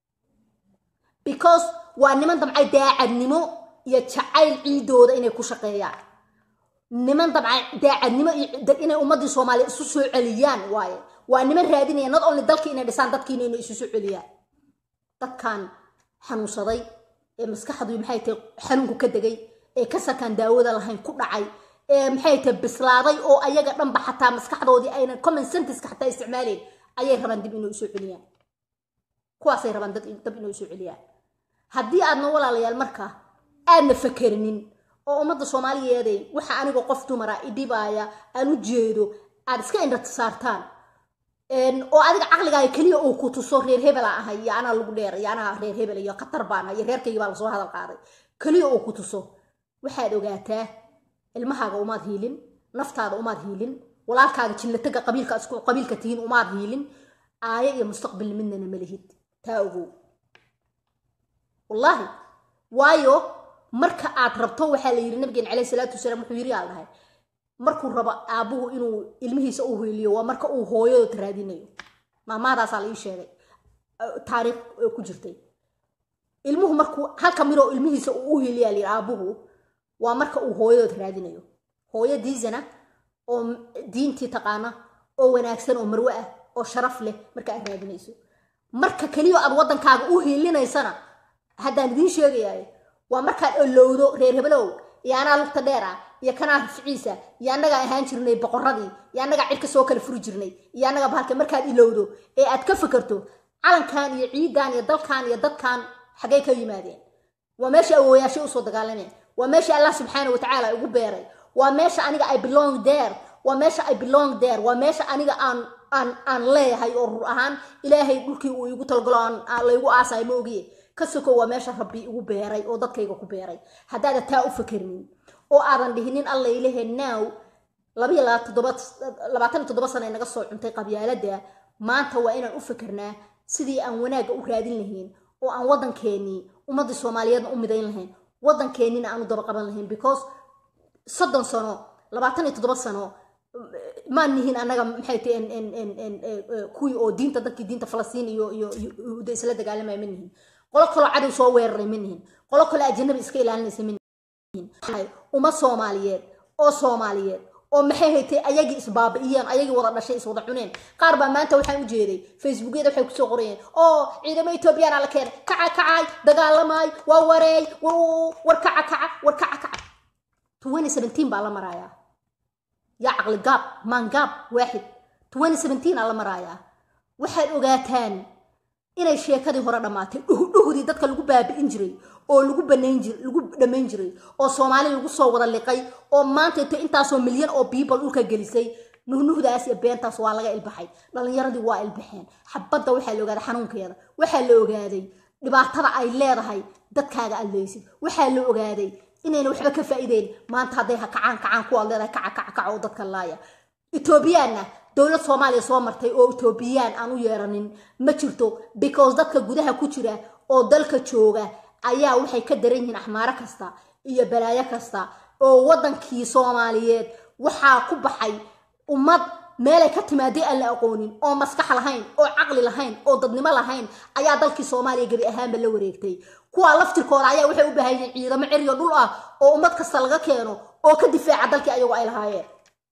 because waa niman damcay daacadnimo iyo jacayl ciidooda inay ku shaqeeyaan niman damcay daacadnimo iyo inay ummaddii soomaaliya isu soo celiyaan waaye waa niman raadinaya not only dalkii inay dhisaan dadkiina inay isu soo celiyaan dadkan xanuunsaday ee maskaxdu maxay tahay xanuunku ka degay ee kasarkaan daawada lahayn ku dhacay maxay tahay bislaaday oo ayaga dhanba xataa maskaxdoodii aynan common senteska xataa isticmaaleyn ayay rabaan dib inay usoo celiyaan kuwaasay rabaan dad dab inay usoo celiyaan haddii aadna walaalayaal marka aadna fakerinin oo ummadda soomaaliyeeday waxa anigoo qof dumara idhibaaya aan u jeedo aad iska indhata saartaan oo adiga caqligaaga keliya uu ku tuso reer hebela ahay iyo anaa lagu dheer iyo anaa reer hebel iyo khatar baan iyo reerkaygi baa lasoo hadal qaaday keliya uu ku tuso waxaad ogaataa ilmahaaga umaad hiilin naftaada umaad hiilin walaalkaaga jillataga qabiilka isku qabiilka tihiin umaad hiilin aaya iyo mustaqbal midnana ma lihid taa ogow wallaahi waayo marka aad rabto waxaa la yidhi nabigeen caleyhi salaatu wasalaam wuxuu yidhi aa dhahay markuu rabo aabbuhu inuu ilmihiisa u hiiliyo waa marka uu hooyadood raadinayo maamaadaasaa la ii sheegay taariikh ku jirtay ilmuhu markuu halka midoo ilmihiisa uu u hiiliyaa la yidhi aabbuhu waa marka uu hooyadood raadinayo hooyo diisana oo diintii taqaana oo wanaagsan oo marwe ah oo sharaf leh marka aad raadinayso marka keliya aad waddankaaga u hiilinaysana haddaan idiin sheegayaay waa markaad olowdo reer hebelow iyo anaa lugta dheer ah iyo kanaa rifciisa iyo annagaa ahaan jirnay boqoradii iyo annagaa cirka soo kala furi jirnay iyo annaga bahalka markaad ilowdo ee aad ka fikirto calankan iyo ciidan iyo dalkan iyo dadkan xaggay ka yimaadeen waa meesha awooyaashay usoo dagaalameen waa meesha allah subxaana watacaala ugu beeray waa meesha aniga i belong there waa meesha i belong there waa meesha aniga aan aan aan leeyahay oo rur ahaan ilaahay dhulkii uu igu talgalo aan laygu aasayo ma ogiye ka soko waa meesha rabbi igu beeray oo dadkayga ku beeray haddaada taa u fakernin oo aadan dhihinin alla ilahe now labayo labaatan iyo toddoba sana naga soo cuntay qabyaalada maanta waa inaan u fakernaa sidii aan wanaagga u raadin lahayn oo aan waddankeenii ummaddii soomaaliyeedna u midayn lahayn waddankeennina aan u daba qaban lahayn because soddon sano labaatan iyo toddoba sano maan nihin annaga maxay tahay kuwii oo diinta dadkii diinta falastiin iyo iyo yuhuudda isla dagaalamaya ma nihin qolo kaloo cadow soo weeraray ma nihin qolo kaloo ajanabi iska ilaalinaysa ma nihin uma soomaaliyeed oo soomaaliyeed oo maxay haytay ayagii isbaabi'iyeen ayagii wada dhashay iswada cuneen qaar baa maanta waxaan u jeeday facebookyada waxay kusoo qorayeen oo ciidamo etoobiyana la keenay kaca kacay dagaalamaay waa wareey war kaca kaca war kaca kaca twenty seventeen baa la marayaa yaa caqli gaab maan gaab waaxid twenty seventeen aa la marayaa waxaad ogaataan inay sheekadii hore dhammaatay dhuhdii dadka lagu baabi'in jiray oo lagu banayn jir lagu dhammayn jiray oo soomaali lagu soo wada liqay oo maanta ito intaasoo milyan oo people dhulka gelisay nuhnuhdaas iyo beentaas waa laga ilbaxay dhalinyaradii waa ilbaxeen xabadda waxaa la ogaaday xanuunkeeda waxaa la ogaaday dhibaatada ay leedahay dadkaaga aad leysid waxaa la ogaaday inayna waxba ka faa'iideyn maanta hadday ha kacaan kacaan kuwaad leedahay kaca kaca kaca oo dadka laaya etoobiyaanna dowlad soomaaliya soo martay oo etoobiyaan aan u yeeranin ma jirto because dadka gudaha ku jira oo dalka jooga ayaa waxay ka daran yihiin axmaaro kasta iyo balaayo kasta oo waddankii soomaaliyeed waxaa ku baxay ummad meelay ka timaaday aan la aqoonin oo maskax lahayn oo caqli lahayn oo dadnimo lahayn ayaa dalkii soomaaliya gebi ahaanba la wareegtay kuwaa laftirkooda ayaa waxay u baahan yihiin ciidamo ceriyo dhul ah oo ummad kasta laga keeno oo ka difaaca dalkii ayagu ay lahaayeen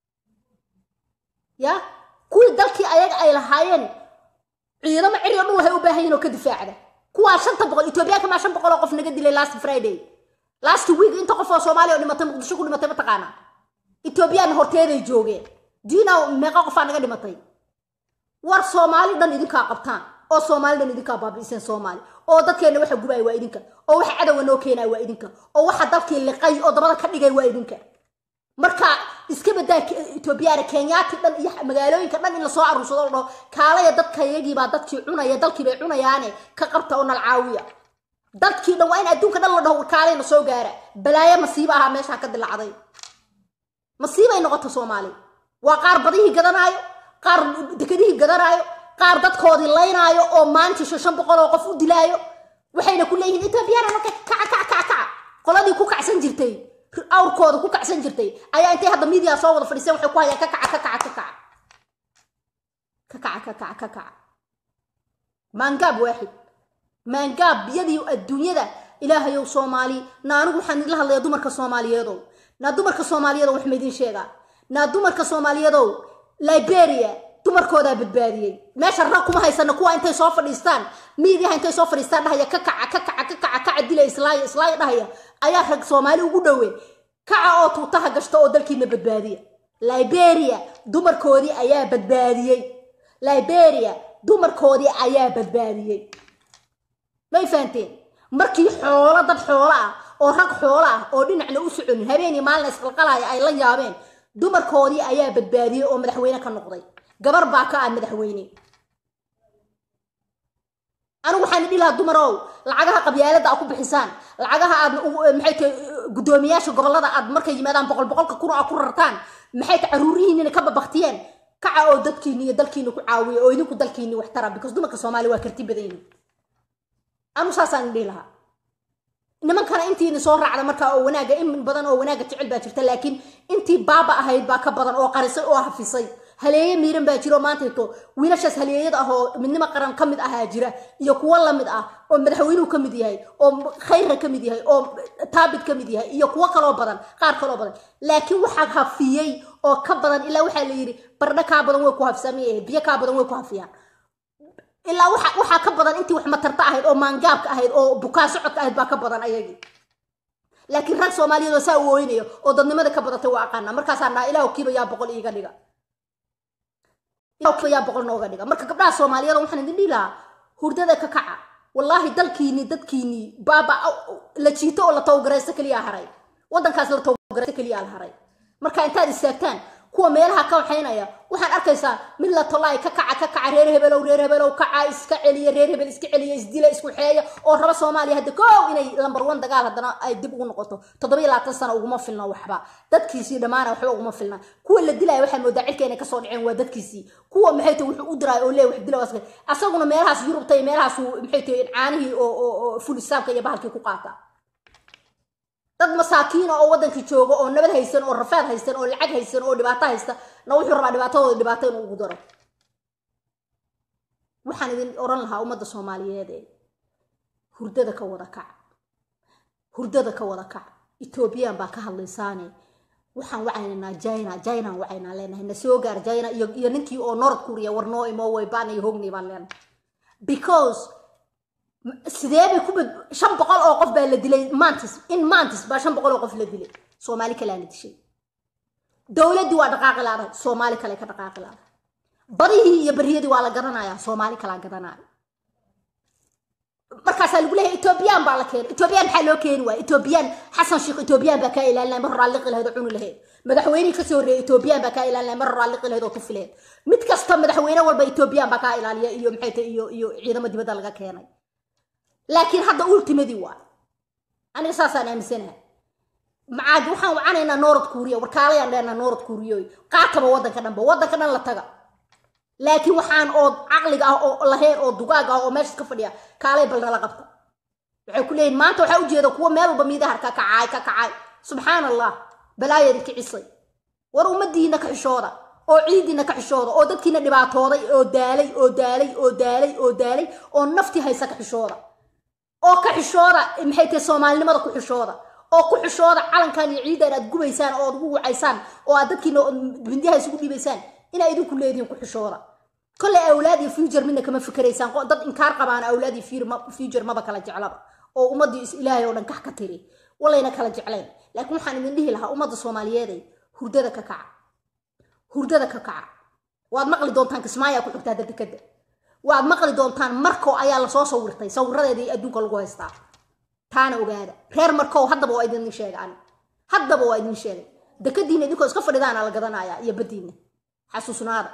ya kuwii dalkii ayaga ay lahaayeen ciidamo ceriyo dhul waxay u baahan yihin oo ka difaacda kuwaa shanta boqol etoobiyaanka maa shan boqol oo qof naga dilay last friday last week inta qof oo soomaaliya oo dhimatay muqdisho ku dhimatay mataqaana etoobiyaanna horteeday joogeen diina meeqa qofaa naga dhimatay war soomaali dhan idinkaa qabtaan oo soomaali dhan idinkaa baabi'iseen soomaali oo dadkeenna waxa gubay waa idinka oo waxa cadowga noo keenaya waa idinka oo waxa dalkii liqay oo dabada ka dhigay waa idinka marka iska badaa etoobiyaana kenyaati dhan iyo magaalooyinka dhan in lasoo aruursado la dhaho kaalaya dadka iyagiibaa dadkii cunaya dalkii bay cunayaane ka qabta oo nalcaawiya dadkii dhan waa in adduunka dhan la dhaho kaalayna soo gaara balaayo masiiba ahaa meeshaa ka dilacday masiibay noqota soomaali waa qaar badihii gadanaayo qaar dekadihii gadanaayo qaar dadkoodii laynaayo oo maanta shan boqol oo qof u dilaayo waxayna ku leeyihiin etoobiyana marka kaca kaca kaca kaca qoladii ku kacsan jirtay awrkooda ku kacsan jirtay ayaa intay hadda miidiya soo wada fadhiiseen waxay ku hayaan ka kaca ka kaca ka kaca ka kaca ka kaca ka kaca maangaab waaxid maangaab biyadii adduunyada ilaahayow soomaali na anigu waxaan idinla hadlayaa dumarka soomaaliyeedow naa dumarka soomaaliyeedow wax maydin sheegaa naa dumarka soomaaliyeedow liberia dumarkoodaa badbaadiyey meesha rag kuma haysana kuwa intay soo fadhiistaan miidiyaha intay soo fadhiistaan dhahaya ka kaca ka kaca ka kaca kaca dila islaaya islaaya dhahaya ayaa rag soomaali ugu dhoween kaca oo tuutaha gashta oo dalkiina badbaadiya liberia dumarkoodii ayaa badbaadiyey liberia dumarkoodii ayaa badbaadiyey may fahanteen markii xoolo dad xoolo ah oo rag xoolo ah oo dhinacna u soconin habeenii maalina isqalqalaya ay la yaabeen dumarkoodii ayaa badbaadiyey oo madaxweyne ka noqday gabar baa ka ah madaxweyne anigu waxaan idhi lahaa dumarow lacagaha qabyaalada a ku bixisaan lacagaha aad maxay tahay guddoomiyaasha gobollada aad markay yimaadaan boqol boqolka kun a ku rartaan maxay tahay caruurihiinina ka babaktiyeen kaca oo dadkiini iyo dalkiina ku caawiya oo idinku dalkiini wax tara because dumarka soomaaliya waa karti badan yihin anu saasaan idhihi lahaa nimankana intiina soo raacda markaa oo wanaaga in badan oo wanaaga jecel baa jirta laakiin intii baaba ahayd baa ka badan oo qarisay oo hafisay haleeye miiran baa jiro maanta ito wiilashaas haleeyada ah oo midnimo qaran ka mid ahaa jira iyo kuwo lamid ah oo madaxweynuhu ka mid yahay oo khayrra ka mid yahay oo taabit ka mid yahay iyo kuwo kaloo badan qaar kaloo badan laakiin waxaa hafiyey oo ka badan ilaa waxaa la yidhi bardho kaa badan way ku hafsamay biyo kaa badan way ku hafiyaan ilaa waxaa ka badan intii wax matarta ahayd oo maangaabka ahayd oo bukaa socodka ahayd baa ka badan ayagii laakiin rag soomaaliyeed oo saa u ooynayo oo dadnimada ka badatay waa aqaana markaasaa naa ilaah kiiba yaa boqol iiga dhiga yaa boqol nooga dhiga marka gabdhaha soomaaliyeed waxaan idin dhihi lahaa hurdada ka kaca wallaahi dalkiini dadkiini baaba la jiito oo la tawgaraysto keliyaa haray waddankaas la tawgaraysto keliyaa la haray marka intaad istaagtaan kuwa meelaha ka waxaynaya waxaan arkaysaa mid la tolaay ka kaca ka kaca reer hebelow reer hebelow kaca iska celiya reer hebel iska celiya isdila isku xeeya oo raba soomaaliya hadda koow inay lambar one dagaal haddana ay dib ugu noqoto toddobiyo labaatan sano uguma filna waxba dadkiisii dhammaana waxba uguma filna kuwa la dilaya waxaa moodaa cirka inay kasoo dhaceen waa dadkiisii kuwa maxay tahay wuxuu u diraayo oo lee wax dila waska asaguna meelahaas yurubta iyo meelahaas maxay tahay caanihii oo ful islaamka iyo bahalkii ku qaata dad masaakiina oo waddankii jooga oo nabad haysan oo rafaad haysan oo lacag haysan oo dhibaato haysta na wuxuu rabaa dhibaatadooda dhibaato inuu ugu daro waxaan idin oran lahaa ummadda soomaaliyeed ee hurdada ka wada kac hurdada ka wada kac ethoobiyan baa ka hadlaysaane waxaan wacaynaynaa jina jinaan wacaynaa leenahay na soo gaar jina iyo iyo ninkii oo north korea war noo imo way baan iyo hognay baan leenahay because sidee bay ku bad shan boqol oo qof baa la dilay mantis in mantis baa shan boqol oo qof la dilay soomaali kaleana dishay dowladdii waa dhaqaaqi laadahay soomaali kale ka dhaqaaqi laadahay badihii iyo bariyadii waa la garanayaa soomaali kalaa garanaya markaasaa lagu leeyahay etoobiyaan baa la keenay etoobiyaan maxaa loo keeni waaya etoobiyaan xasan sheekh etoobiyaan baa kaa ilaalinaya mar horaa liqi lahayd oo cuni lahayd madaxweynihii kasoo horreeyay etoobiyaan baa kaa ilaalinaya mar horaa liqi lahayd oo tufi lahayd mid kasta madaxweyne walba etoobiyaan baa kaa ilaaliya iyo maxay tahay iyo iyo ciidamo dibadda laga keenay laakiin hadda ultimadii waa aniga saasaan aaminsanahay macaadi waxaan wacanaynaa noorad kuuriya warkaalayaan dheenaa noorad kuuriyoy qaataba waddanka dhanba waddanka dhan la taga laakiin waxaan oo caqliga ah oo lahayn oo dugaag ah oo meesha ka fadhiya kaalay bal nala qabta waxay ku leeyihin maanta waxaa ujeeda kuwa meel walba miidaha ka kacaay ka kacay subxaan allah balaayadi kicisay war ummadiina ka xishooda oo ciidiina ka xishooda oo dadkiina dhibaatooday oo daalay oo daalay oo daalay oo daalay oo naftii haysa ka xishooda oo ka xishooda maxay tahay soomaalinimada ku xishooda oo ku xishooda calankan iyo ciidan aad gubaysaan oo aad ugu wacaysaan oo aad dadkiina bindiyaha isugu dhiibaysaan inaa idinku leedihiin ku xishooda kolley awlaad iyo future midna kama fikeraysaan dad inkaar qabaan awlaad iyo future maba kala jeclaba oo ummaddii is ilaahay oo dhan kax ka tiri walayna kala jeclayn laakiin waxaan idin dhihi lahaa ummadda soomaaliyeeday hurdada ka kaca hurdada ka kaca waad maqli doontaan kismaayaa ku xigtaa dadekada waad maqli doontaan markow ayaa lasoo sawirtay sawiradeedii adduunka lagu haystaa taana ogaada reer markow haddaba waa idin sheega ani haddaba waa idin sheegay dekadiina idinkoo iska fadhidaana la gadanayaa iyo baddiina xasuusnaada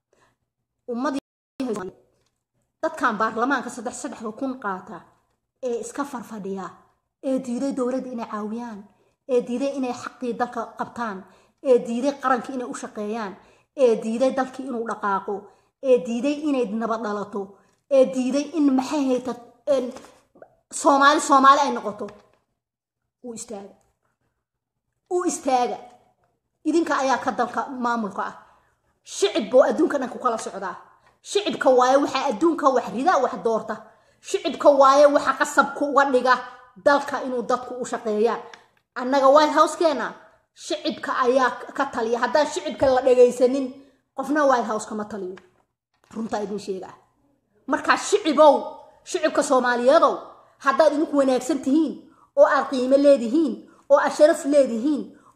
ummadii dadkan baarlamaanka saddex saddexda kun qaata ee iska farfadhiya ee diiday dowladda inay caawiyaan ee diiday inay xaqii dalka qabtaan ee diiday qarankii inay u shaqeeyaan ee diiday dalkii inuu dhaqaaqo ee diiday inay nabad dhalato ee diiday in maxay hayta soomaali soomaali ay noqoto uu istaaga uu istaaga idinka ayaa ka dalka maamulka ah shicib buu adduunka dhan ku kala socdaa shicibka waaye waxaa adduunka wax rida wax doorta shicibka waaye waxa qasabka uga dhiga dalka inuu dadku u shaqeeyaan annaga white houskeena shicibka ayaa ka taliya haddaan shicibka la dhagaysanin qofna white house kama taliyo runtaa idin sheegaa markaa shicibow shicibka soomaaliyeedow haddaad idinku wanaagsan tihiin oo aad qiimo leedihiin oo aad sharaf leedihiin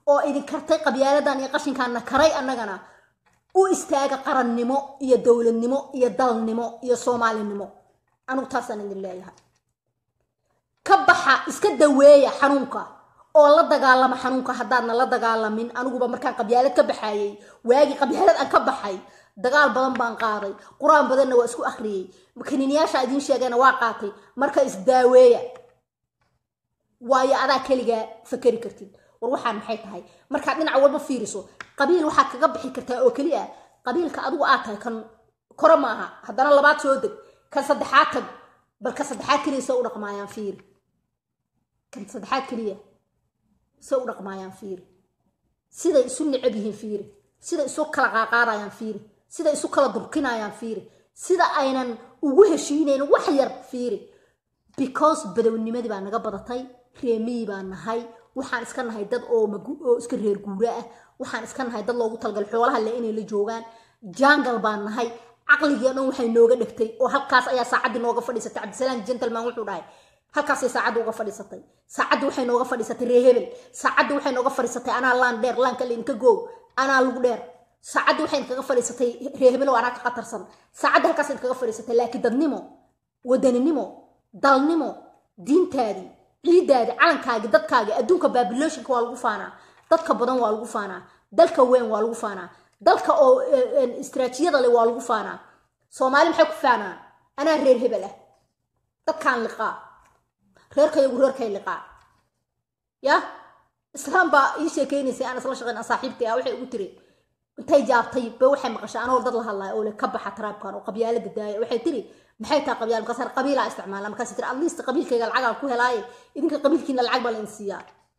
oo idin kartay qabyaaladan iyo qashinkaanna karay annagana u istaaga qarannimo iyo dowladnimo iyo dalnimo iyo soomaalinimo anugu taasaan idin leeyahay ka baxa iska daweeya xanuunka oo la dagaalama xanuunka haddaadna la dagaalamin aniguba markaan qabyaalad ka baxayey waagii qabyaalad aan ka baxay dagaal badan baan qaaday qur-aan badanna waa isku akhriyey kaniiniyaasha idiin sheegayna waa qaatay marka isdaaweeya waayo adaa keligaa fakeri kartid war waxaan maxay tahay markaad dhinac walba fiiriso qabiil waxaad kaga bixi kartaa oo keli ah qabiilka adigu aad tahay kan kore ma aha haddana labaad soo deg kan saddexaad tag bal ka saddexaad keliya se u dhaqmaayaan fiiri kan saddexaad keliya se u dhaqmaayaan fiiri siday isu necab yihiin fiiri siday isu kala qaaqaadayaan fiiri siday isu kala durkinayaan fiiri sida aynan ugu heshiinayn wax yar fiiri because badownimadii baa naga badatay reemiyii baa nahay waxaan iska nahay dad oo oo iska reer guura ah waxaan iska nahay dad loogu talagal xoolaha le inay la joogaan jangal baan nahay caqligii o dhan waxay nooga dhegtay oo halkaas ayaa saacaddii nooga fadhiisatay cabdisalaam gentleman wuxuu dhahay halkaasay saacadda uga fadhiisatay saacaddii waxay nooga fadhiisatay ree hebel saacaddii waxay nooga fadhiisatay anaa laan dheer laanka laydinka goow anaa lugu dheer saacaddii waxay kaga fadhiisatay ree hebelow anaa ka qatarsan saacaddii halkaas kaga fadhiisatay laakiin dadnimo wadaninimo dalnimo diintaadii ciidaadii calankaagii dadkaagii adduunka babiloshinka waa lagu faanaa dadka badan waa lagu faanaa dalka weyn waa lagu faanaa dalka oo istraatijiyada le waa lagu faanaa soomaali maxay ku faanaa anaa reer hebel ah dadkaan liqaa reerkayagu reerkay liqaa ya islaam baa ii sheekeynaysay aan isla shaqeyn saaxiibtay ah waxay ugu tiri intay jaabtay ba waxay maqashay anoo dad la hadlaya oo le ka baxa taraabkan oo qabyaalada daaya waxay tiri maxay tahay qabyaal markaas qabiilaa isticmaala markaas tiri at least qabiilkayga lacagaan ku helaaye idinka qabiilkiina lacag baa la in siiyaa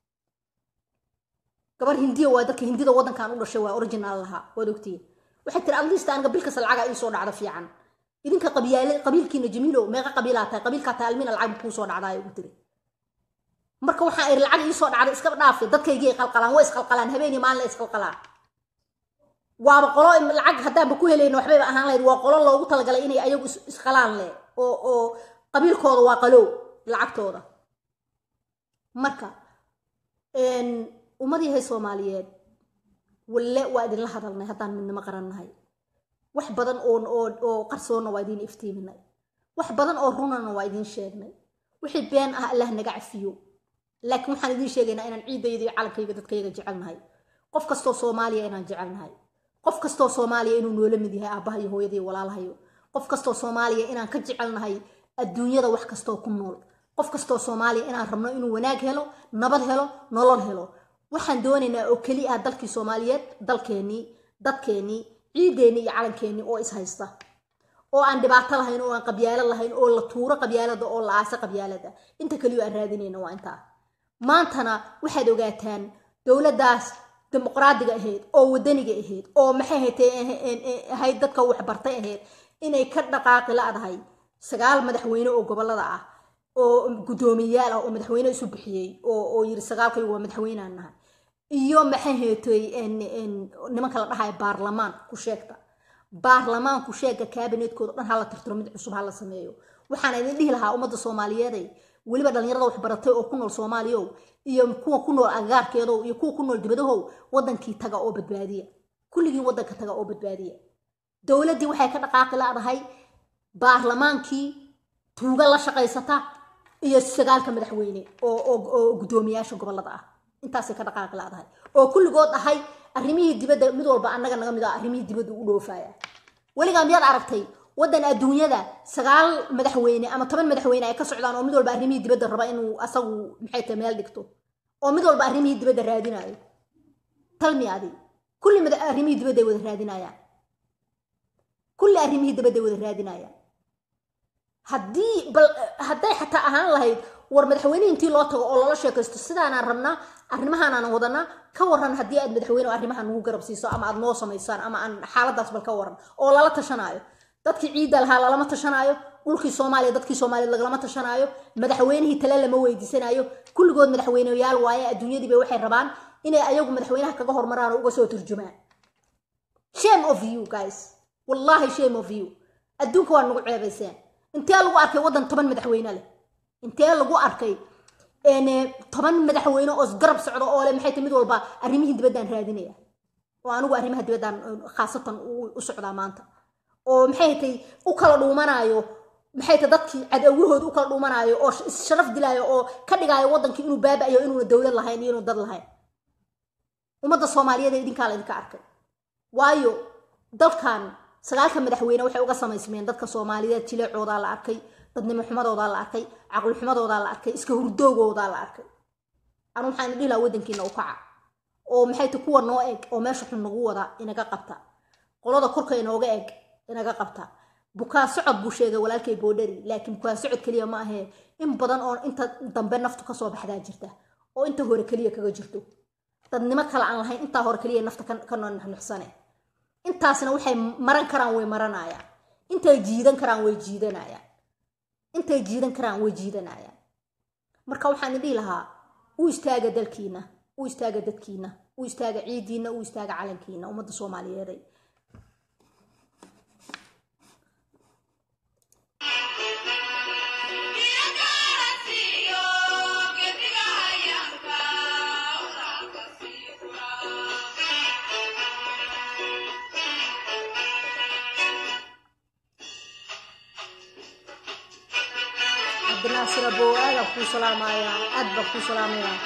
gabar hindiya waa dadka hindida waddankan u dhashay waa original lahaa waad ogtiin waxay tiri at least aniga bil kasta lacagaa ii soo dhacda fiican idinka qabyaale qabiilkiina jamiilo meeqa qabiilaa tahay qabiilkaa tahay almina lacag kuu soo dhacdaa ugu tiri marka waxaa iri lacag ii soo dhacday iskaba dhaafay dadkaygii qalqalaan waa isqalqalaan habeeniyo maalin la isqalqalaan waaba qolo lacag haddaanba ku helayna waxbayba ahaan lahayd waa qolo loogu talagalay inay ayagu isqalaan leh oo oo qabiilkooda waa qalow lacagtooda marka ummadiihay soomaaliyeed walle waa idinla hadalnay haddaan midnimo qarannahay wax badan oo oo oo qarsoonna waa idiin iftiiminay wax badan oo runana waa idiin sheegnay wixii been ah allah naga cafiyo laakiin waxaan idiin sheegaynaa inaan ciidayda iyo calankayga dadkayga jecelnahay qof kastoo soomaaliya inaan jecelnahay qof kastoo soomaaliya inuu noola mid yahay aabbaha iyo hooyada iyo walaalahayo qof kastoo soomaaliya inaan ka jecelnahay adduunyada wax kastoo ku nool qof kastoo soomaaliya inaan rabno inuu wanaag helo nabad helo nolol helo waxaan doonaynaa oo keli ah dalkii soomaaliyeed dalkeennii dadkeennii ciideennii iyo calankeenii oo is haysta oo aan dhibaato lahayn oo aan qabyaalo lahayn oo la tuuro qabyaalada oo la aasa qabyaalada inta keliyo aan raadinayna waa intaa maantana waxaad ogaataan dowladdaas dimuqraadiga ahayd oo wadaniga ahayd oo maxay haytee ahayd dadka waxbartay ahayd inay ka dhaqaaqi la-dahay sagaal madaxweyne oo gobolada ah oo guddoomiyayaal ah oo madaxweyne isu bixiyey oo yiri sagaalkayu waa madaxweynaan nahay iyo maxay haytay nimanka la dhahayo baarlamaan ku sheegta baarlamaan ku sheega kaabinetkooda dhan hala tirtiro mid cusub hala sameeyo waxaan idin dhihi lahaa ummadda soomaaliyeeday weliba dhallinyarada waxbaratay oo ku nool soomaaliyow iyo kuwa ku nool agagaarkeedow iyo kuwa ku nool dibadahow waddankii taga oo badbaadiya kulligii waddanka taga oo badbaadiya dowladdii waxay ka dhaqaaqi la-dahay baarlamaankii tuuga la shaqaysata iyo sagaalka madaxweyne oo guddoomiyaasha gobolada ah intaasay ka dhaqaaqi la-dahay oo kulligood ahay arrimihii dibadda mid walba annaga naga mid ah arrimihii dibadda ugu dhoofaya weligaa miyaad aragtay waddan adduunyada sagaal madaxweyne ama toban madaxweyne ay ka socdaan oo mid walba arrimihii dibadda raba inuu asagu maxay tahay meel dhigto oo mid walba arrimihii dibadda raadinayo talmi adi kulli arrimihii dibadda ay wada raadinayaan kulli arrimihii dibadda ay wada raadinayaan haddii bal hadday xataa ahaan lahayd war madaxweyne intii loo tago oo lala sheekaysto sidaanaan rabnaa arrimahaanaan wadanaa ka waran haddii aad madaxweyne arrimaha nagu garab siiso ama aad noo samaysaan ama aan xaaladaas bal ka waran oo lala tashanaayo dadkii ciidda lahaa lalama tashanaayo dhulkii soomaaliya dadkii soomaaliya lagalama tashanaayo madaxweynihii tale lama weydiisanayo kulligood madaxweyneyaal waaye adduunyadiiba waxay rabaan inay ayagu madaxweynaha kaga hormaraan oo uga soo turjumaan shame of you guys wallahi shame of you adduunka waa nagu ceebayseen intee lagu arkay waddan toban madaxweyne leh intee lagu arkay toban madaxweyne oo isgarab socdo oo le maxay tahay mid walba arrimihii dibaddaan raadinaya oo anigu arrimaha dibaddaan khaasatan u socdaa maanta oo maxay tahay u kala dhuumanaayo maxay tahay dadkii cadawahooda u kala dhuumanaayo oo sharaf dilaayo oo ka dhigaayo waddankii inuu baaba'ayo inuuna dowlad lahayn iyo inuu dad lahayn ummadda soomaaliyeed ee idinkaa laydinka arkay waayo dalkan sagaalka madaxweyne waxay uga samaysmeen dadka soomaaliyeed jileecoodaa la arkay dadnimo xumadoodaa la arkay caqli xumadoodaa la arkay iska hurdoogoodaa la arkay anu waxaan dhihi lahaa waddankiina u kaca oo maxay ta kuwa noo eg oo meesha xun nagu wada inaga qabta qolada korka inooga eg inaga qabta bukaa socod buu sheegay walaalkay boodhari laakiin bukaa socod keliya ma ahee in badan oo inta dambe naftu kasoo baxdaa jirta oo inta hore keliya kaga jirto dadnimo kale aan lahayn intaa hore keliya nafta ka nuxnuxsane intaasna waxay maran karaan way maranayaan intay jiidan karaan way jiidanayaan intay jiidan karaan way jiidanayaan marka waxaan dhihi lahaa u istaaga dalkiina u istaaga dadkiina u istaaga ciidiina u istaaga calankiina ummadda soomaaliyeeday cabdinaasir abow aadaan kuu salaamayaa aad baan kuu salaamayaa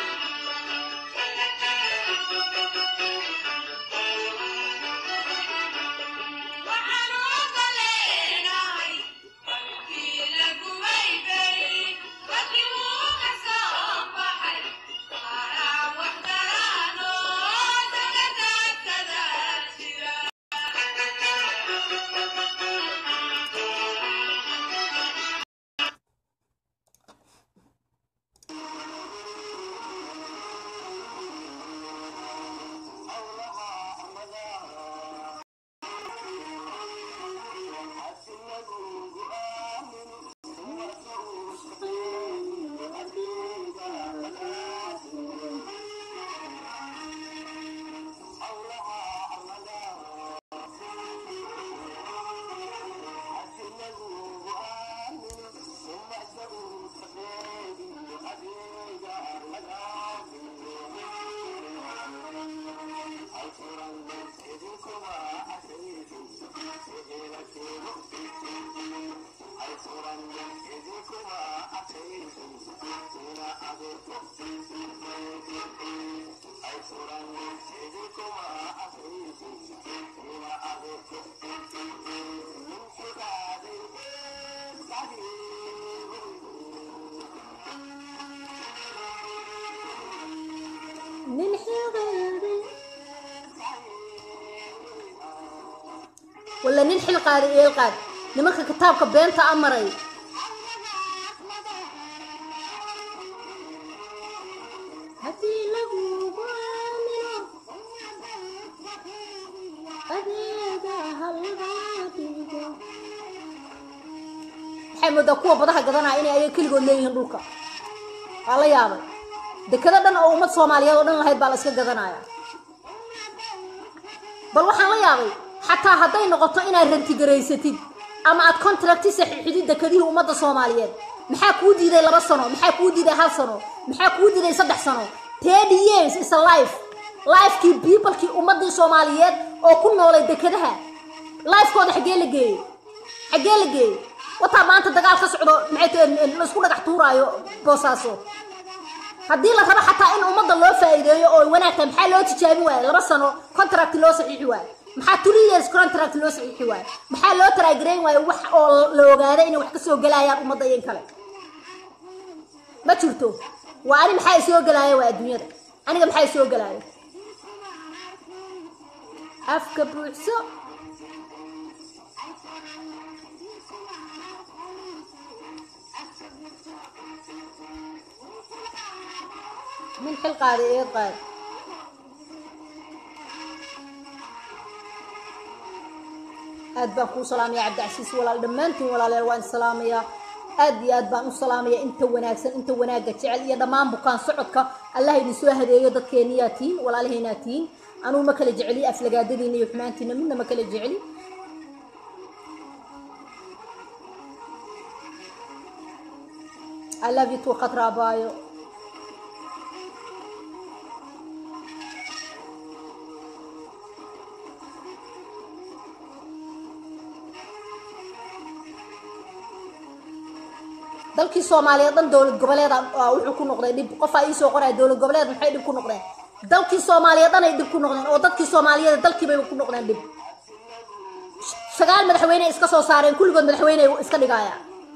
nin xilqaaday walla nin xil qaaday eel qaad nimanka kitaabka beenta amaray haddii lagugu aamino adeega halgaa dhigo waxay moodaa kuwa badaha gadanaya inay ayaga keligood leeyihiin dhulka waa la yaabay dekado dhan oo ummad soomaaliyeed oo dhan lahayd baa la iska gadanaya bal waxaan la yaabay xataa hadday noqoto inaad rantigaraysatid ama aad contracti saxiixidid dekadihii ummadda soomaaliyeed maxaa kuu diiday laba sano maxaa kuu diiday hal sano maxaa kuu diiday saddex sano thirty years is a life lifekii peoplekii ummadii soomaaliyeed oo ku noolay dekadaha lifekooda xaggee la geeyey xaggee la geeyey wataa maanta dagaal ka socdo maxay tahay laisku dhagax tuuraayo boosaaso haddii la rabo xataa in ummadda loo faa'iideeyo oo wanaagta maxaa loo tijaabin waaye laba sano contract loo saxiixi waaye maxaa three years contract loo saxiixi waaye maxaa loo taraagarayn waaye wax oo la ogaada inay wax ka soo gelayaan ummadda iyan kale ma jirto waa ani maxaa isoo gelaayo waa adduunyada aniga maxaa isoo gelaayo afka buuxso min xil qaaday eed qaad aad baan kuu salaamaya cabdicasiis walaal dhammaantiin walaaleel waan salaamayaa aad iyo aad baan u salaamaya inta wanaagsan inta wanaagga jecel iyo dhammaan bukaan socodka allah idin soo hadeeyo dadkeeniyaa tihiin walaalahaynaa tihiin anugu ma kala jeceli aflagaadadiina iyo xumaantiina midna ma kala jeceli I love you too khatra abaayo dalkii soomaaliyeed dhan dowlad goboleed wuxuu ku noqday dhib qofaa iisoo qoraya dowlad goboleed maxay dhib ku noqdeen dalkii soomaaliyeed dhan ay dhib ku noqdeen oo dadkii soomaaliyeed dalkiibay ku noqdeen dhib sagaal madaxweyne iska soo saareen kulligood madaxweyne iska dhigaya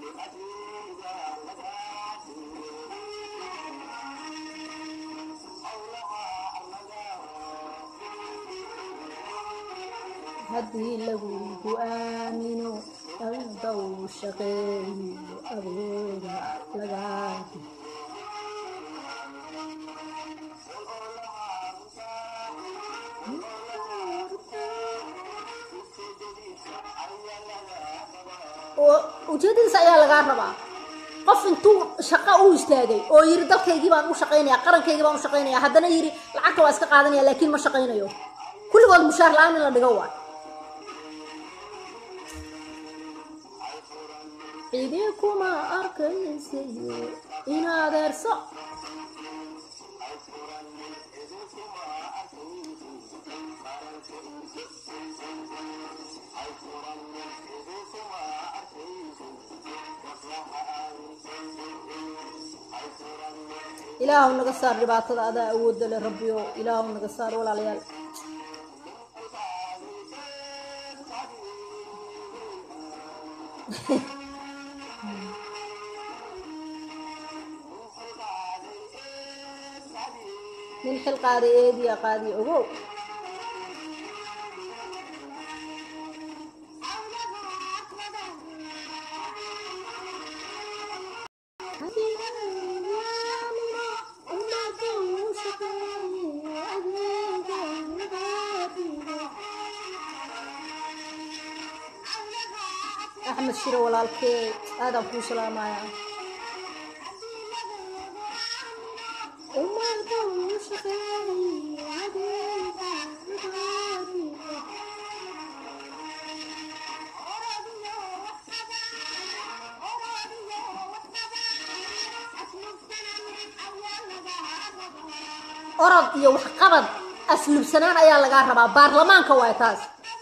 haddii lagugu aamino aldaw shaqeeyo abooda lagaadi ujeedadiisa ayaa lagaa rabaa qof intuu shaqo u istaagay oo yiri dalkaygii baan u shaqaynaya qarankaygii baan u shaqaynaya haddana yiri lacagta waa iska qaadanaya laakiin ma shaqaynayo kulligood mushaar la-aan in la dhigo waa cidii kuma arkaysayo in adeerso ilaahu naga saar dhibaatada adaa awoodda le rabbiyo ilaahu naga saar walaalayaal nin xil qaaday eediya qaadiyo ogow axmed shiro walaalkee aadaan kuu salaamaya orod iyo waxqabad aslubsanaan ayaa lagaa rabaa baarlamaanka waay taas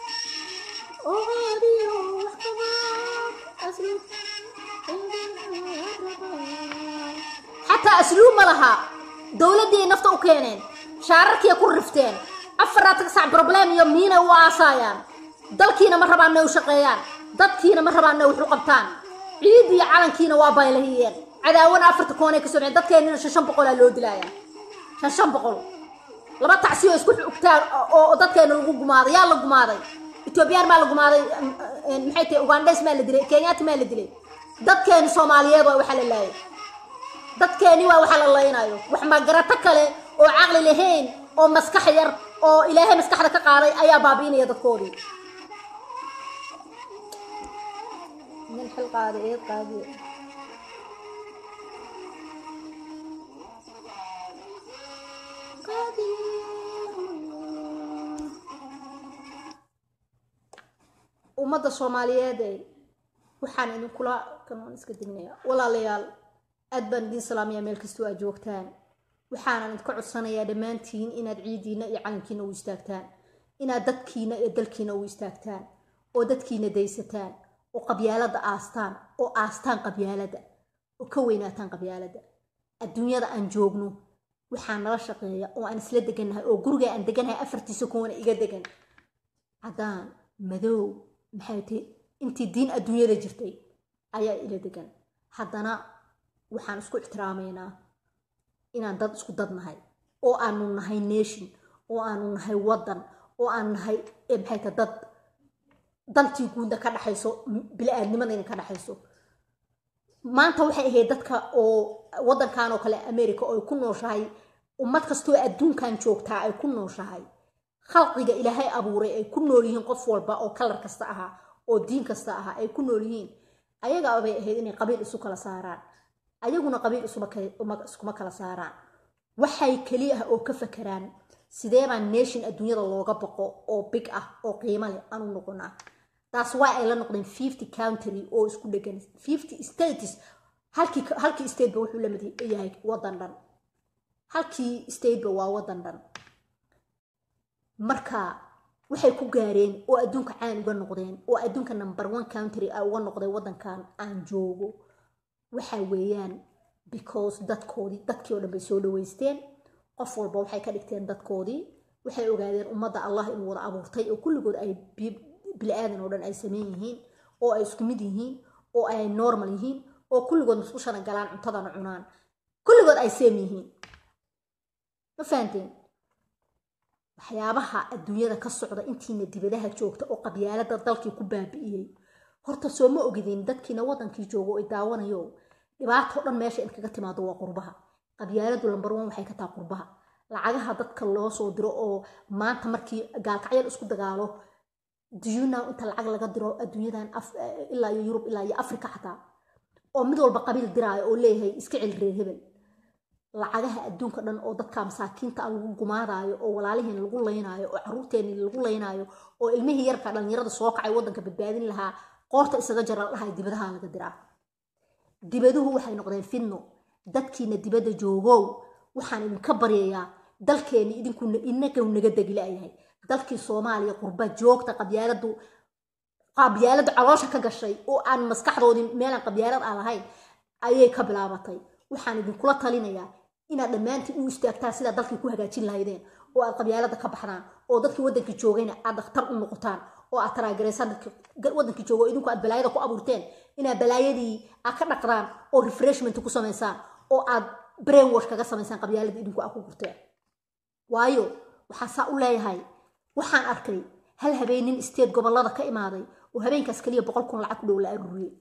xataa asluub ma laha dowladdii ay nafta u keeneen shaararkiiay ku rifteen afaraatan sac problem iyo miinay u aasaayaan dalkiina ma rabaan inay u shaqeeyaan dadkiina ma rabaan inay wax u qabtaan ciid iyo calankiina waa baylahiyeen cadaawana afarta koonay ka soo bixeen dadkeenina shan shan boqolaa loo dilaaya shan shan boqol laba tacsi oo isku xugtaan oo dadkeena lagu gumaaday yaa la gumaaday etoobiyaan maa la gumaaday maxay tahay ugandes maa la dilay kenyaati maa la dilay dadkeeni soomaaliyeed waa waxa la laayay dadkeeni waa waxa la laynayo wax magarato kale oo caqli lahayn oo maskax yar oo ilaahay maskaxda ka qaaday ayaa baabi'inaya dadkoodii nin xil qaaday eed qaadiye ummadda soomaaliyeed waxaan idinkula kamaan iska dignaya walaalayaal aad baan idiin salaamaya meel kastoo aad joogtaan waxaanan idinka codsanayaa dhammaantiin inaad ciidiina iyo calankiina u istaagtaan inaad dadkiina iyo dalkiina u istaagtaan oo dadkiina daysataan oo qabyaalada aastaan oo aastaan qabyaalada oo ka weynaataan qabyaalada adduunyada aan joogno waxaa nala shaqeeya oo aan isla degannahay oo guriga aan deganahay afartiisa kuwana iga degan caddaan madow maxay tahay intii diin adduunyada jirtay ayaa ila degan haddana waxaan isku ixtiraamaynaa inaan dad isku dad nahay oo aanu nahay nation oo aanu nahay waddan oo aanu nahay maxay tahay dad dantii guudna ka dhaxayso bili-aadnimadayna ka dhaxayso maanta waxay ahayd dadka oo waddankan oo kale america oo ay ku nooshahay ummad kastoo adduunkan joogtaa ay ku nooshahay khalqiga ilaahay abuuray ay ku nool yihiin qof walba oo kalar kasta ahaa oo diin kasta ahaa ay ku nool yihiin ayagaa bay ahayd inay qabiil isu kala saaraan ayaguna qabiil iskuma kala saaraan waxay keli ah oo ka fakeraan sideebaa nation adduunyada looga baqo oo big ah oo qiimo leh aanu noqonaa taas waa ay la noqdeen fifty country oo isku dhegan fifty states halkii halkii stateba wuxuu lamid yahay waddan dhan halkii stateba waa waddan dhan marka waxay ku gaareen oo adduunka caan uga noqdeen oo adduunka number one country a uga noqday waddankan aan joogo waxa weeyaan because dadkoodii dadkii oo dhan bay soo dhaweysteen qof walba waxay ka dhigteen dadkoodii waxay ogaadeen ummadda allah inuu wada abuurtay oo kulligood ay bili aadan oo dhan ay sameyn yihiin oo ay isku mid yihiin oo ay normal yihiin oo kulligood musqushana galaan cuntadana cunaan kulligood ay seem yihiin ma fahanteen waxyaabaha adduunyada ka socda intiina dibadaha joogta oo qabyaalada dalkii ku baabi'iyey horta soo ma ogidin dadkiina wadankii joogo ay daawanayo dhibaatoo dhan meesha in kaga timaado waa qurbaha qabyaaladu lambar one waxay ka taha qurbaha lacagaha dadka loo soo diro oo maanta markii gaalkacyal isku dagaalo duyunaw inta lacag laga diro adduunyadan ilaa iyo yurub ilaa iyo africa xataa oo mid walba qabiil diraayo oo leeyahay iska celi reer hebel lacagaha adduunka dhan oo dadka masaakiinta lagu gumaadaayo oo walaalihiin lagu laynaayo oo caruurteeni lagu laynaayo oo ilmihii yarka dhallinyarada soo kacay waddanka badbaadin lahaa qoorta isaga jara dhahay dibadaha laga diraa dibaduhu waxay noqdeen fidno dadkiina dibadda joogow waxaan idinka baryayaa dalkeeni idinku inaga naga degilaayahay dalkii soomaaliya qurba joogta qabyaaladu qabyaaladu caloosha ka gashay oo aan maskaxdoodii meelaan qabyaalad aan lahayn ayay ka bilaabatay waxaan idinkula talinayaa inaad dhammaantiin u istaagtaan sidaa dalkii ku hagaajin lahaydeen oo aad qabyaalada ka baxdaan oo dadkii waddankii joogayna aad dhakhtar u noqotaan oo aad taraagaraysaan dadkii waddankii joogo idinku aad balaayada ku abuurteen inaad balaayadii aad ka dhaqdaan oo refreshment ku samaysaan oo aad brain wash kaga samaysaan qabyaaladii idinku aad ku gurteen waayo waxaa saa u leeyahay waxaan arkay hal habeennin isteed gobollada ka imaaday oo habeenkaas keliya boqol kun lacag ku dhow la aruuriyey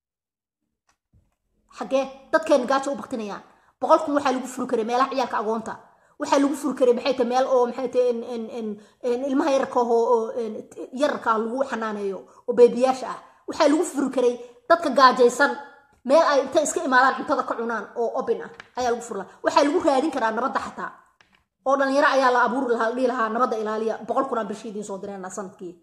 xaggee dadkeena gaajo u baktinayaan boqol kun waxaa lagu furi karay meelaha ciyaalka agoonta waxaa lagu furi karay maxay tahay meel oo maxay tahay ilmaha yararka oo yararka ah lagu xanaaneeyo oo beebiyaasha ah waxaa lagu furi karay dadka gaajaysan meel ay intay iska imaadaan cuntada ka cunaan oo obin ah ayaa lagu furi lahaa waxaa lagu raadin karaa nabadda xataa oo dhalinyaro ayaa la abuuri lahaa dhihi lahaa nabadda ilaaliya boqol kun aan bishii idiin soo direen sanadkii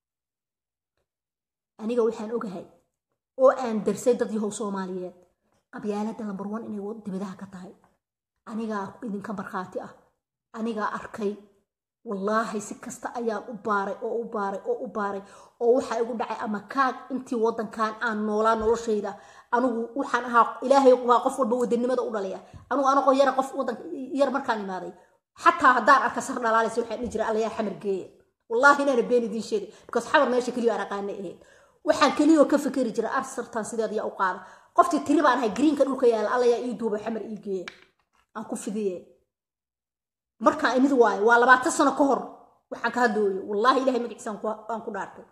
aniga waxaan ogahay oo aan darsay dad yahow soomaaliyeed qabyaalada lambar one inay dibadaha ka tahay anigaa idinka markhaati ah anigaa arkay wallaahi si kasta ayaan u baaray oo u baaray oo u baaray oo waxaa igu dhacay ama kaag intii waddankan aan noolaa noloshayda anigu waxaan ahaa ilaahay waa qof walba wadanimada u dhalaya anigu anagoo yara qof waddanka yar markaan imaaday xataa haddaan arka sar dhalaalaysa waxaan dhihi jiray allayaa xamar geeya wallaahi inaana been idiin sheegay because xamar meesha keliya aan aqaanay ahayd waxaan keliyoo ka fikeri jiray arsartan sideed yaa u qaada qoftii tiri baan ahay greenka dhulka yaala allayaa ii duuba xamar ii geeya aan ku fidiye markaan imid waayo waa labaatan sano ka hor waxaan ka hadlooyo wallaahi ilahay magaciisa aan ku dhaartay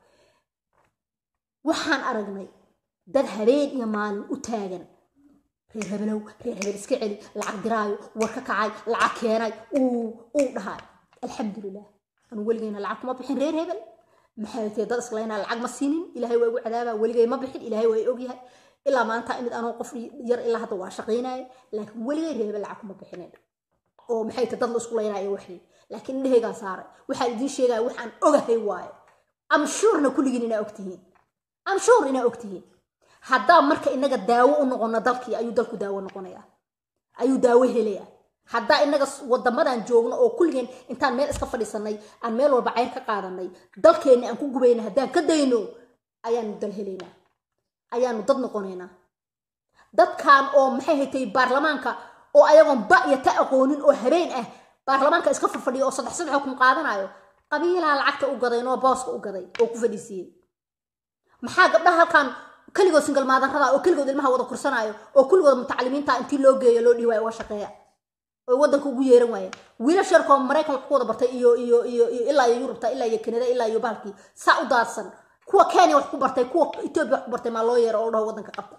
waxaan aragnay dad habeen iyo maalin u taagan reer hebelow reer hebel iska celi lacag diraayo war ka kacay lacag keenay uu uu dhahay alxamdulilah anu weligeyna lacag kuma bixin reer hebel maxay tee dad islaynaa lacag ma siinin ilaahay waa igu cadaabaa weligay ma bixin ilaahay waa i ogyahay ilaa maanta imid anoo qof yar ilaa hadda waa shaqaynaya laakiin weligay reer hebel lacag kuma bixinin oo maxay tee dad la isku laynaayo waxii laakiin indhahaygaan saaray waxaan idiin sheegaya waxaan ogahay waaye am shuurna kulligiin inaa ogtihiin am shuur inaa ogtihiin haddaa marka inaga daawo u noqono dalkii ayuu dalku daawo noqonaya ayuu daawo helaya haddaa inaga wadamadan joogno oo kulligeen intaan meel iska fadhiisanay aan meel walba cayr ka qaadanay dalkeenni aan ku gubayna haddaan ka dayno ayaanu dal helaynaa ayaanu dad noqonaynaa dadkan oo maxay haytay baarlamaanka oo ayagoon ba iyo ta aqoonin oo habeen ah baarlamaanka iska farfadhiya oo saddex saddex kun qaadanayo qabiilaha lacagta u gaday noo booska u gaday oo ku fadhiisiiyey maxaa gabdhaha halkan keligood singal maadarada oo keligood ilmaha wada kursanaayo oo kulligood mutacalimiinta intii loo geeyo loo dhihi waayo uga shaqeeya oo waddanka ugu yeeran waayeen wiila sharkoo maraykan wax ku wada bartay iyo iyo iyo iyo ilaa iyo yurubta ilaa iyo kanada ilaa iyo bahalkii saa u daadsan kuwa kenya wax ku bartay kuwa etoobiya wax ku bartay maa loo yeero oo dhaho waddanka qabta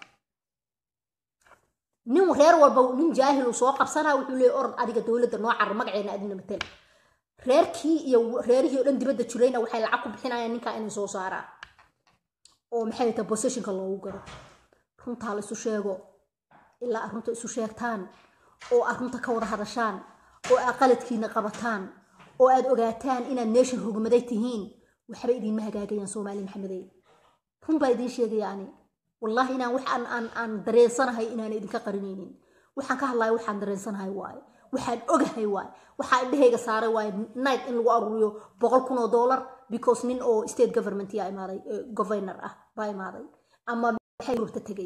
nin reer walba nin jaahil uu soo qabsanaa wuxuu leeyahy orod adiga dowladda noo carar magaceena adina matel reerkii iyo reerihii oo dhan dibadda jirayna waxay lacag ku bixinayaan ninkaa inay soo saaraan oo maxay tahay positionka loogu garo runtaa la isu sheego ilaa aad runta isu sheegtaan oo aad runta ka wada hadashaan oo aad qaladkiina qabataan oo aad ogaataan inaad meeshan hogmaday tihiin waxba idiinma hagaagayaan soomaali maxamedey run baa idiin sheegaya ani wallaahi inaan wax aan aan aan dareensanahay inaan idinka qarinaynin waxaan ka hadlayo waxaan dareensanahay waaye waxaan ogahay waaye waxaa indhahayga saaray waaye night in lagu aruuriyo boqol kun oo dollar because nin oo state government yaa imaaday governor ah baa imaaday ama maxay yurubta tegay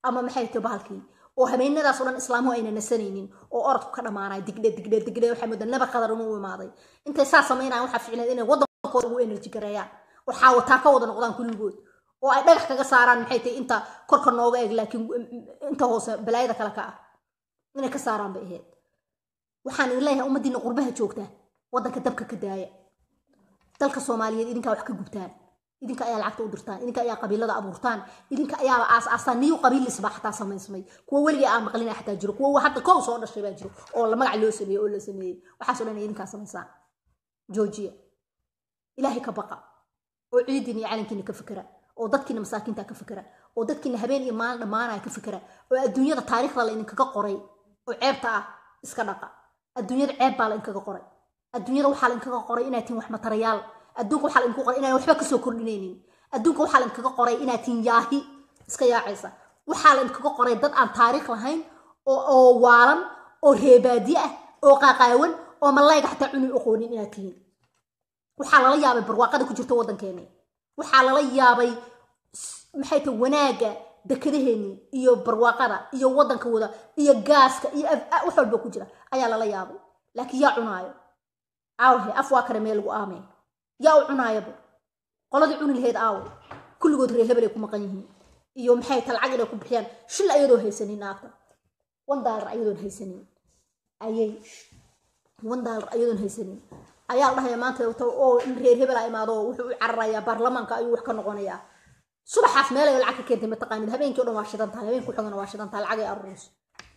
ama maxay tahay bahalkii oo habeenadaas oo dhan islaamuhu ayna nasanaynin oo orodku ka dhamaanay digdhe digdhe digdhe waxaa moodaa naba qadar inuu imaaday intay saa samaynayaan waxaa ficneed inay waddankooda ugu enerji gareeyaan oo xaawataa ka wada noqdaan kulligood oo ay dhagax kaga saaraan maxay tahay inta korka nooga eg laakiin inta hoose balaayada kale ka ah inay ka saaraan bay ahayd waxaan idin leeyahay ummaddiina qurbaha joogta waddanka dabka ka daaya dalka soomaaliyeed idinkaa wax ka gubtaan idinka ayaa lacagta u dirtaan idinka ayaa qabiilada abuurtaan idinka ayaaba aas aastaan niyu qabiilisbaa xataa samaysmay kuwa weligii aan maqlina xataa jiro kuwa hadda kow soo dhashay baa jiro oo la magac loo sameeyey oo la sameeyey waxaasoo dhan idinkaa samaysaan joojiya ilaahay ka baqa oo ciidiina iyo calankiina ka fikera oo dadkiina masaakiinta ka fikera oo dadkiina habeen iyo maalin dhammaanaya ka fikera oo adduunyada taariikhda la idinkaga qoray oo ceebta ah iska dhaqa adduunyada ceeb baa la idinkaga qoray adduunyada waxaa la idinkaga qoray inaad tihin wax matarayaal adduunka waxaa la idinku qoray inaan waxba kasoo kordhinaynin adduunka waxaa la idinkaga qoray inaad tihin yaahi iska yaacaysa waxaa la idinkaga qoray dad aan taariikh lahayn oo waalan oo reebaadi ah oo qaaqaawan oo malayga xataa cuni oqoonin inaad tihiin waxaa lala yaabay barwaaqada ku jirta waddankeeni waxaa lala yaabay maxay tahay wanaagga dekadaheeni iyo barwaaqada iyo waddanka wada iyo gaaska iyo wax walba ku jira ayaa lala yaabay laakiin yaa cunaayo aawhe af waa kale meel lagu aamay yaa u cunaayaba qoladii cuni lahayd aawe kulligood reer hebel ay ku maqan yihiin iyo maxay ta lacag inay ku bixiyaan shil ayadoo haysanin naagta one dollar ayadoon haysanin ayay one dollar ayadoon haysanin ayaa la dhahaya maanta oo in reer hebel a imaado wuxuu u cararayaa baarlamaanka ayuu wax ka noqonayaa subaxaas meel ay lacag ka keentay mataqaanid habeenkii o dhan waa shidan tahay habeenku xogana waa shidan tahay lacag ay aruurayso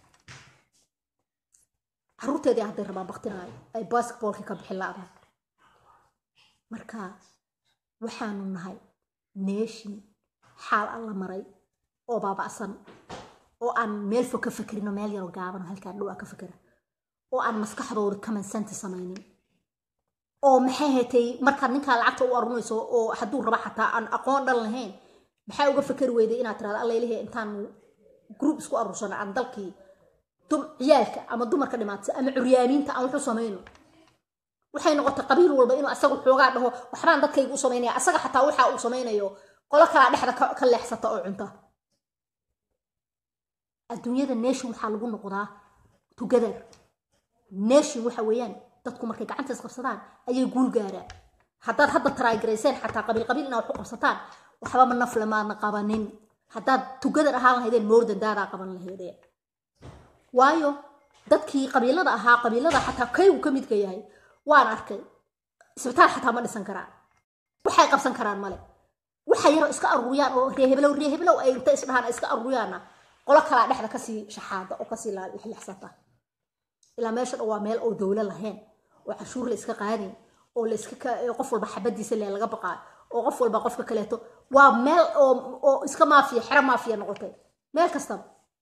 caruurteedii hadday rabaan baktinaayo ay basketballka ka bixin la-daan marka waxaanu nahay neeshin xaal alla maray oo baaba'san oo aan meel fog ka fakerino meel yaroo gaaban oo halkaan dhow a ka fakera oo aan maskaxdooda kamansanti samaynin oo maxay haytay markaad ninkaa lacagta u arurinayso oo hadduu raba xataa aan aqoon dhan lahayn maxaa uga fakeri weyday inaad tirahdo allailahe intaanu group isku aruursano aan dalkii ciyaalka ama dumarka dhimaatay ama curyaamiinta aan waxu samayno waxay noqotay qabiil walba inuu asaga xoogaa dhaho waxbaan dadkayga u samaynaya asaga xataa waxa uu samaynayo qolo kalaa dhexda ka leexsata oo cunta adduunyada nation waxaa lagu noqdaa together nation waxa weeyaan dadku markay gacanta isqabsadaan ayay guul gaaraan haddaad hadda taraagarayseen xataa qabiil qabiil inaad wax u qabsataan waxbama nafle maadna qabanin haddaad together ahaan lahaydeen moordan daadaa qaban lahaydeen waayo dadkii qabiilada ahaa qabiilada xataa kaygu ka midka yahay waan arkay isbitaal xataa ma dhisan karaan waxay qabsan karaan male waxa yaroo iska aruuriyaan oo reeheblow reeheblow ay inta isdhahaan ay iska aruuriyaanna qolo kalaa dhexda kasii shaxaada oo kasii lixlixsata ilaa meesha dhan waa meel oo dowlo lahayn oo cashuur la iska qaadin oo la iska qof walba xabadiisa le laga baqaayo oo qof walba qofka kaleeto waa meel oo iska maafiya xero maafiya noqotay meel kastaba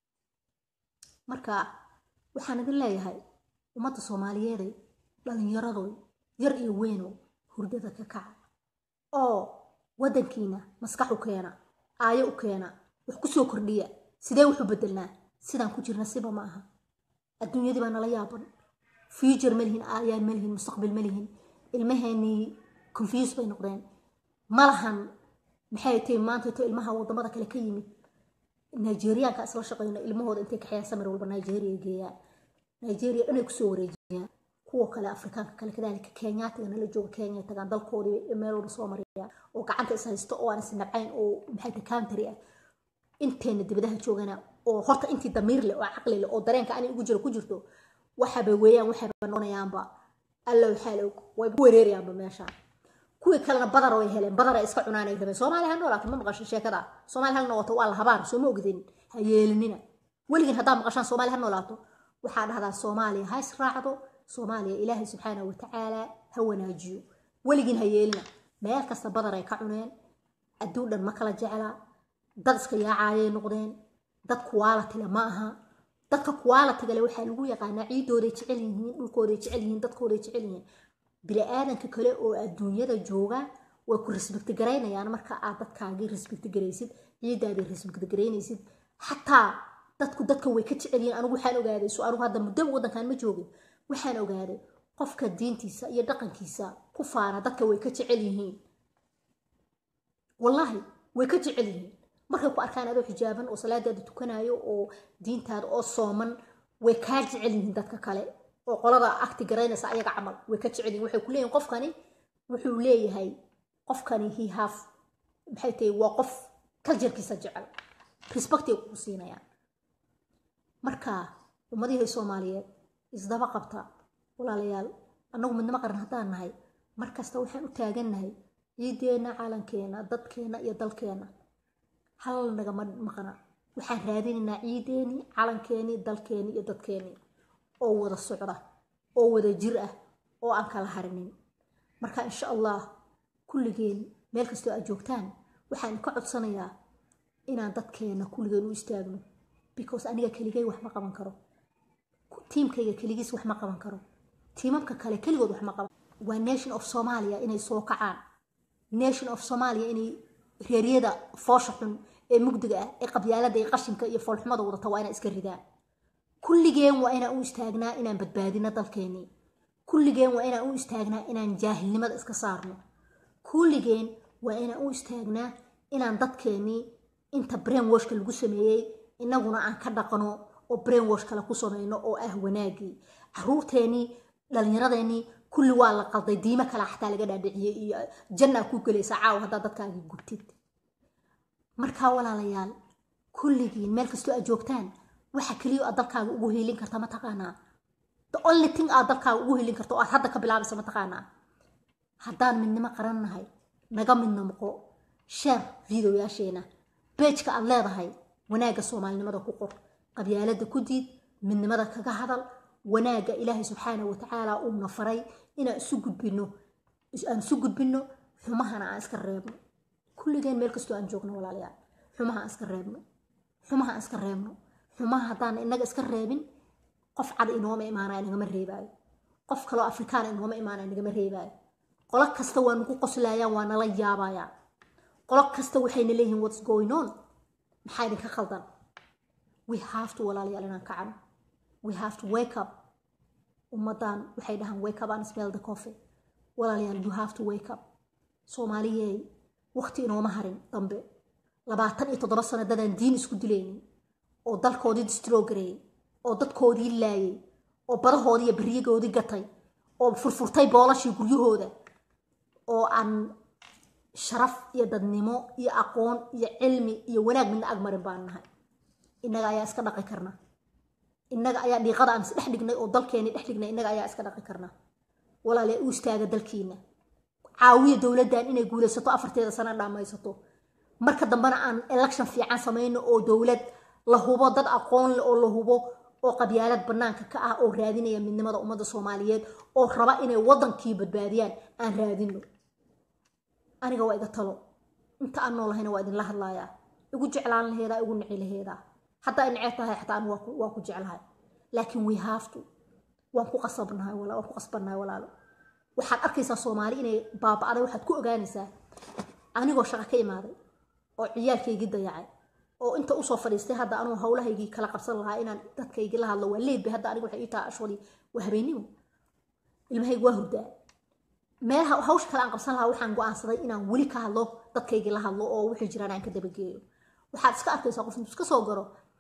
marka waxaan idin leeyahay ummadda soomaaliyeeday dhallinyaradoy yar iyo weynow hurdada ka kaca oo waddankiina maskax u keena aayo u keena wax ku soo kordhiya sidee wuxu bedelnaa sidaan ku jirna siba ma aha adduunyadii baa nala yaaban future ma lihin aayaan ma lihin mustaqbal ma lihin ilmaheenii confuse bay noqdeen ma lahan maxay tahay maanta to ilmaha wadamada kale ka yimid nigeriaanka isla shaqeyno ilmahooda intay kaxeeyaan samir walba nigeria geeyaan nigeria dhanay kusoo wareejiyaan kuwa kale afrikaanka kale kadaalika kenyaatiga nala jooga kenya tagaan dalkoodii meel walba soo marayaan oo gacanta is haysto oo aan is nabcayn oo maxay tahay country ah inteena dibadaha joogana oo horta intii damiir leh oo caqli leh oo dareenka ani ugu jiro ku jirto waxaba weeyaan waxaba noqonayaanba alla waxaa og way ku wereerayaanba meeshaan kuwii kalena badar way heleen badar ay iska cunaan ay rabeen soomaaliya ha noolaato ma maqasho sheekada soomaaliya ha noqoto waa la habaar soo ma ogdin ha yeelinina weligin haddaa maqashaan soomaaliya ha noolaato waxaa dhahdaa soomaaliya ha israacdo soomaaliya ilaahay subxaanahu watacaala ha wanaajiyo weligin ha yeelina meel kasta badar ay ka cuneen adduun dhan ma kala jecla dad iska yaacaayay noqdeen dad kuwaalatigale ma aha dadka kuwaalatigale waxaa lagu yaqaanaa ciidooday jecel yihiin dhulkooday jecel yihiin dadkooday jecel yihiin bini-aadanka kale oo adduunyada jooga way ku risbigti garaynayaan marka aad dadkaagii risbigti garaysid ciidaadii risbigti garaynaysid xataa dadku dadka way ka jecel yihiin anigu waxaan ogaaday so anigu hadda muddo waddankan ma joogin waxaan ogaaday qofka diintiisa iyo dhaqankiisa ku faana dadka way ka jecel yihiin wallaahi way ka jecel yihiin markay ku arkaan adoo xijaaban oo salaadaada tukanayo oo diintaada oo sooman way kaa jecel yihiin dadka kale oo qolada akti garaynaysa ayaga camal way ka jecel yihiin waxay ku leeyihin qofkani wuxuu leeyahay qofkani he have maxay tahay waa qof kaljarkiisa jecel respectay kugu siinayaan marka ummadihii soomaaliyeed isdaba qabta walaalayaal annagu midnimo qaran haddaan nahay mar kasta waxaan u taagannahay ciideenna calankeena dadkeena iyo dalkeena hal nagama maqna waxaan raadinaynaa ciideeni calankeeni dalkeeni iyo dadkeeni oo wada socda oo wada jir ah oo aan kala harinin marka insha allah kulligeen meel kastoo aad joogtaan waxaan ka codsanayaa inaan dadkeena kulligeen u istaagno because aniga keligay wax ma qaban karo tiimkayga keligiis wax ma qaban karo tiimamka kale keligood wax ma qaban waa nation of somalia inay soo kacaan nation of somalia inay reeryada foosha xun ee mugdiga ah ee qabyaalada iyo qashinka iyo foolxumada wadata waa inaan iska ridaan kulligeen waa inaan u istaagnaa inaan badbaadino dalkeenii kulligeen waa inaan u istaagnaa inaan jaahilnimada iska saarno kulligeen waa inaan u istaagnaa inaan dadkeenii inta brain washka lagu sameeyey inaguna aan ka dhaqno oo brain wash kale ku samayno oo ah wanaagii caruurteenii dhalinyaradeenii kulli waa la qalday diimo kale xataa laga dhaadhiciyey iyo jannaa ku gelaysa caawa haddaa dadkaaga gubtid markaa walaalayaal kulligiin meel kastoo aad joogtaan waxa keliya aad dalkaaga ugu hiilin karta ma taqaanaa the only thing aad dalkaaga ugu hiilin karto oo aad hadda ka bilaabaysa ma taqaanaa haddaan midnimo qarannahay naga midna noqo sheer videoyaasheena beejka aad leedahay wanaagga soomaalinimada ku qor qabyaalada ku diid midnimada kaga hadal wanaagga ilaahay subxaana watacaala uuna faray inaan isu gudbino aan isu gudbino xumahana aan iska reebno kulligeen meel kastoo aan joogno walaalayaal xumaha aan iska reebno xumaha aan iska reebno xumaha haddaan inaga iska reebin qof cad inooma imaanaya nagama reebaayo qof kaloo afrikaan inooma imaanaya nagama reebaayo qolo kasta waa nagu qoslayaan waa nala yaabayaan qolo kasta waxayna leeyihiin what's going on maxaa idinka khaldan we have to walaalayaal inaan kacano we have to wake up ummadan waxay dhahaan wake up and smell the coffee walaalayaal you have to wake up soomaaliyey waqti inooma harin dambe labaatan iyo toddoba sano dadaan diin isku dilaynin oo dalkoodii distrogareeyey oo dadkoodii laayay oo badahoodii iyo beriyagoodii gatay oo furfurtay boolashii guryahooda oo aan sharaf iyo dadnimo iyo aqoon iyo cilmi iyo wanaag midna agmarin baan nahay innaga ayaa iska dhaqi karna innaga ayaa dhiiqada aan isdhex dhignay oo dalkeeni dhex dhignay innaga ayaa iska dhaqi karna walaale u istaaga dalkiina caawiya dowladdan inay guulaysato afarteeda sana dhammaysato marka dambena aan election fiican samayno oo dowlad la hubo dad aqoon leh oo la hubo oo qabyaalad banaanka ka ah oo raadinaya midnimada ummadda soomaaliyeed oo raba inay wadankii badbaadiyaan aan raadino aniga waa iga talo inta aan noolahayna waa idinla hadlayaa igu jeclaan laheedaa igu nici laheedaa haddaa neceb tahay xataa anu waa ku jeclahay laakiin we have to waan ku qasabnahay waan ku qasbannahay walaalo waxaad arkaysaa soomaali inay baaba'day waxaad ku ogaanaysaa anigoo shaqo ka imaaday oo ciyaalkaygii dayacay oo inta usoo fadhiistay hadda anuu howlahaygii kala qabsan lahaa inaan dadkaygii la hadlo waa leedbay hadda aniga waxay ii tahay ashwali waa habeennimo ilmahayga waa hurdaa meelaha hawsha kale aan qabsan lahaa waxaan go'aansaday inaan weli ka hadlo dadkaygii la hadlo oo wixii jiraan aan ka dabageeyo waxaad iska arkaysaa qof intuu iska soo garo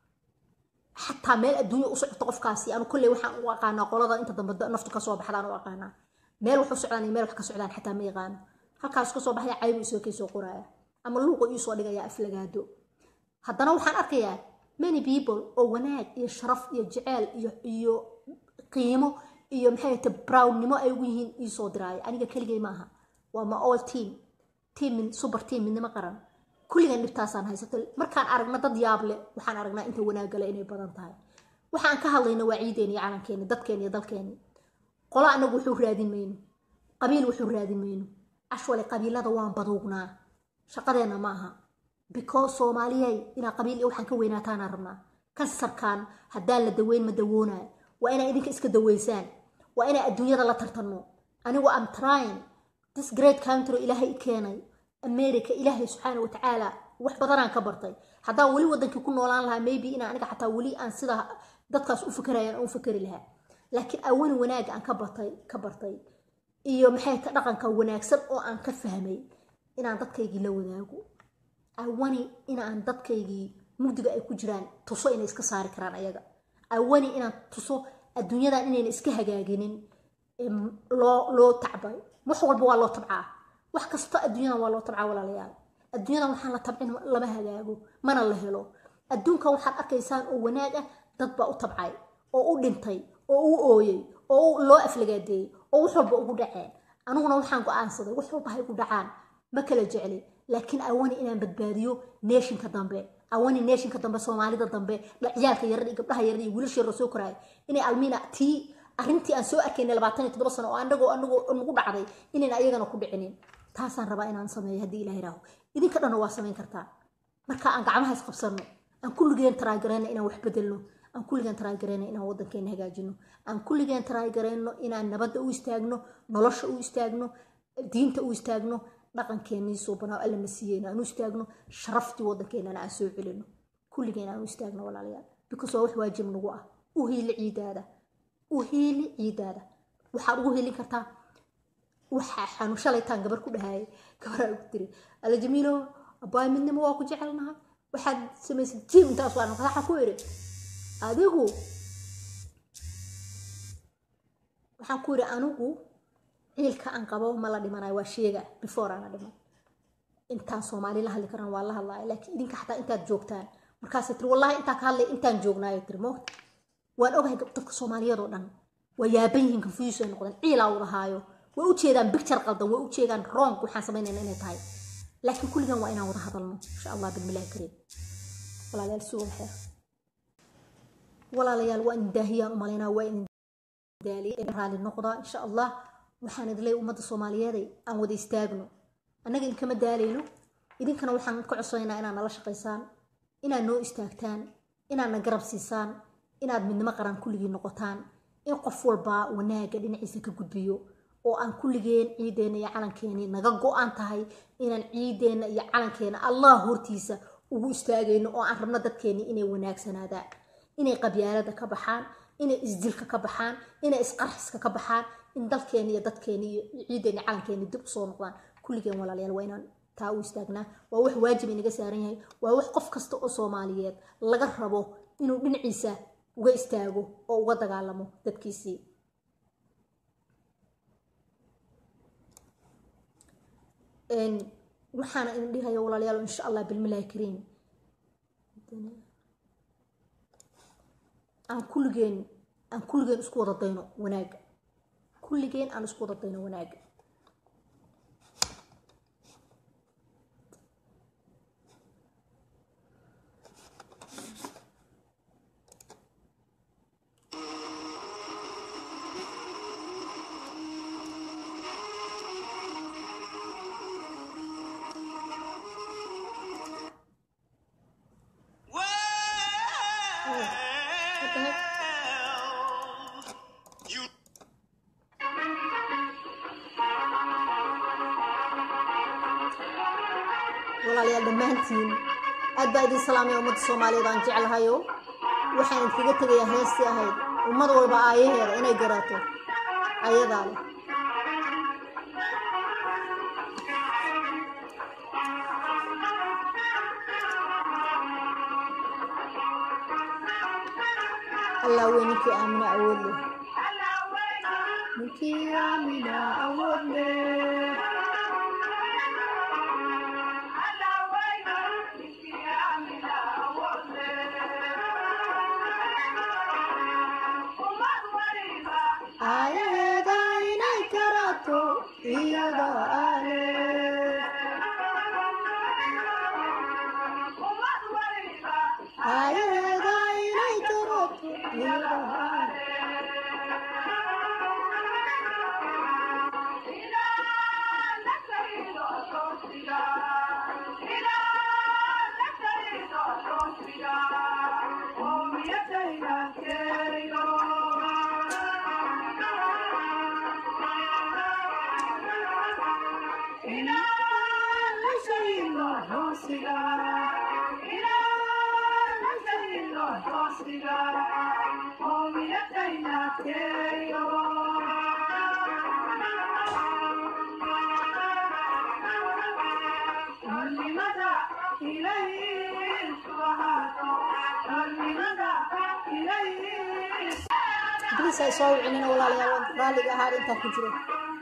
xataa meel adduunya u socoto qofkaasi anu kolley waxaan u aqaanaa qolada inta dambe naftu kasoo baxdaan u aqaanaa meel wax u socdaan iyo meel wax ka socdaan xataa ma yaqaano halkaas kasoo baxaya caybu isoo kay soo qoraaya ama luuqa iisoo dhigaya aflagaado haddana waxaan arkayaa many people oo wanaag iyo sharaf iyo jeceel iyo iyo qiimo iyo maxay ta brownnimo ay ugu yihiin iisoo diraayo aniga keligay ma aha waa ma all team team super team midnimo qaran kulligan dhibtaasaan haysato markaan aragna dad yaab leh waxaan aragnaa inta wanaagale inay badan tahay waxaan ka hadlayna waa ciideeni iyo calankeeni dadkeeni iyo dalkeeni qolo anagu wuxuu raadin mayno qabiil wuxuu raadin mayno ashwale qabiilada waan baduugnaa shaqadeenna ma aha because soomaaliyay inaa qabiil iyo waxaan ka weynaataanaan rabnaa kansarkan haddaan la daweyn ma dawoonayo waa inaa idinka iska daweysaan waa inaa adduunyada la tartanno anigu am trying this great country ilaahay i keenay america ilaahay subxaana watacaala wax badanaan ka bartay haddaan weli wadankii ku noolaan lahaa maybe inaa aniga xataa weli aan sida dadkaas u fikirayaan u fikeri lahaa laakiin awani wanaag aan ka bartay ka bartay iyo maxay ka dhaqanka wanaagsan oo aan ka fahmay inaan dadkaygii la wadaago awani inaan dadkaygii mugdiga ay ku jiraan tuso inay iska saari karaan ayaga awani inaan tuso adduunyadan inayna iska hagaaginin em, loo loo tacbay wax walba waa loo tabcaa wax kasta adduunyadan waa loo tabcaa walaalayaal adduunyadan waxaan la tabcin lama hagaago mana la helo adduunkan waxaad arkaysaan oo wanaag ah dad baa u tabcay oo u dhintay oo u ooyey oo u- loo aflagaadeeyey oo wax walba ugu dhaceen aniguna waxaan go-aansaday wax walba hay ku dhacaan ma kala jecli laakiin awani inaan badbaadiyo neeshinka dambe awani neeshinka dambe soomaalida dambe la ciyaalka yarar iyo gabdhaha yarar iyo wiilasha yarar soo koraaya inay almiina tii arrintii aan soo arkaynay labaatan iyo toddoba sano oo anagoo anagoo nagu dhacday inayna ayagana ku dhicinin taasaan rabaa inaan sameeyo haddii ilaah iraaho idinka dhanna waa samayn kartaa marka aan gacmaha isqabsanno aan kulligeen taraagareyno inaan wax bedelno aan kulligeen taraagareyno inaan wadankeena hagaajino aan kulligeen taraagareyno inaan nabadda u istaagno nolosha u istaagno diinta u istaagno dhaqankeenii suubanaa alla na siiyeyna aan u istaagno sharaftii wadankeenana aan soo celino kulligeen aan u istaagno walaalayaal because waa wax waajib nagu ah u hiili ciidaada u hiili ciidaada waxaad ugu hiilin kartaa waxaa xanu shalaytaan gabar ku dhahayay gabaraa ugu tiri alla jamiilo abaay midnimo waa ku jecelnahay waxaad samaysad jiim intaas waa waxaa ku iri adigu waxaan ku iri anigu ciilka aan qabo ma la dhimanayo waa sheega before aana dhiman intaan soomaali la hadli karan waa la hadlaya laakiin idinka xataa intaad joogtaan markaasay tiri wallahi intaa ka hadlay intaan joognaayo tiri moogta waan ogahay gab- dadka soomaaliyeed oo dhan waa yaaban yihiin confuse ay noqdeen ciilaa wada haayo way u jeedaan picture qaldan way u jeedaan wrong waxaan samaynayna inay tahay laakiin kulligan waa inaan wada hadalno insha allah bilmilahi kariim walaalayaal sugan xeer walaalayaal waa in daahiyaan u malaynaa waa in daaliye raali noqda insha allah waxaan idin leeyahay ummadda soomaaliyeeday aan wada istaagno annaga idinkama daalayno idinkana waxaan ka codsanaynaa inaad nala shaqaysaan inaad noo istaagtaan inaad na garab siisaan inaad midnimo qaran kulligii noqotaan in qof walba wanaaga dhinaciisa ka gudbiyo oo aan kulligeen ciideenna iyo calankeenii naga go-an tahay inaan ciideenna iyo calankeena allah hortiisa ugu istaagayno oo aan rabno dadkeenii inay wanaagsanaadaan inay qabyaalada ka baxaan inay isdilka ka baxaan inay isqarxiska ka baxaan in dalkeeni iyo dadkeeni iyo ciideeni calankeeni dib usoo noqdaan kulligeen walaalayaal waa inaan taa u istaagnaa waa wax waajib inaga saaran yahay waa wax qof kasta oo soomaaliyeed laga rabo inuu dhinaciisa uga istaago oo uga dagaalamo dadkiisii Een, waxaana idin dhihaya walaalayaal insha allah bilmilahi kariim aan kulligeen aan kulligeen isku wada dayno wanaaga kulligeen aan isku wada dayno wanaaga You walaalayaal dhammaantiin aad baa idin salaamaya ummadda soomaaliyeed aan jeclahayo waxaan idinkaga tegayaa heestii ahayd ummad walba aayaheeda inay garato ayadaa leh allah wey ninkii aamina awood leh ninkii aamina awood leh ayaheeda inay garato iyada ale ayaheeda inay garato iyada ale bliis ay soo wicinina walaalayaal waan raalliga ahaa intaa ku jiro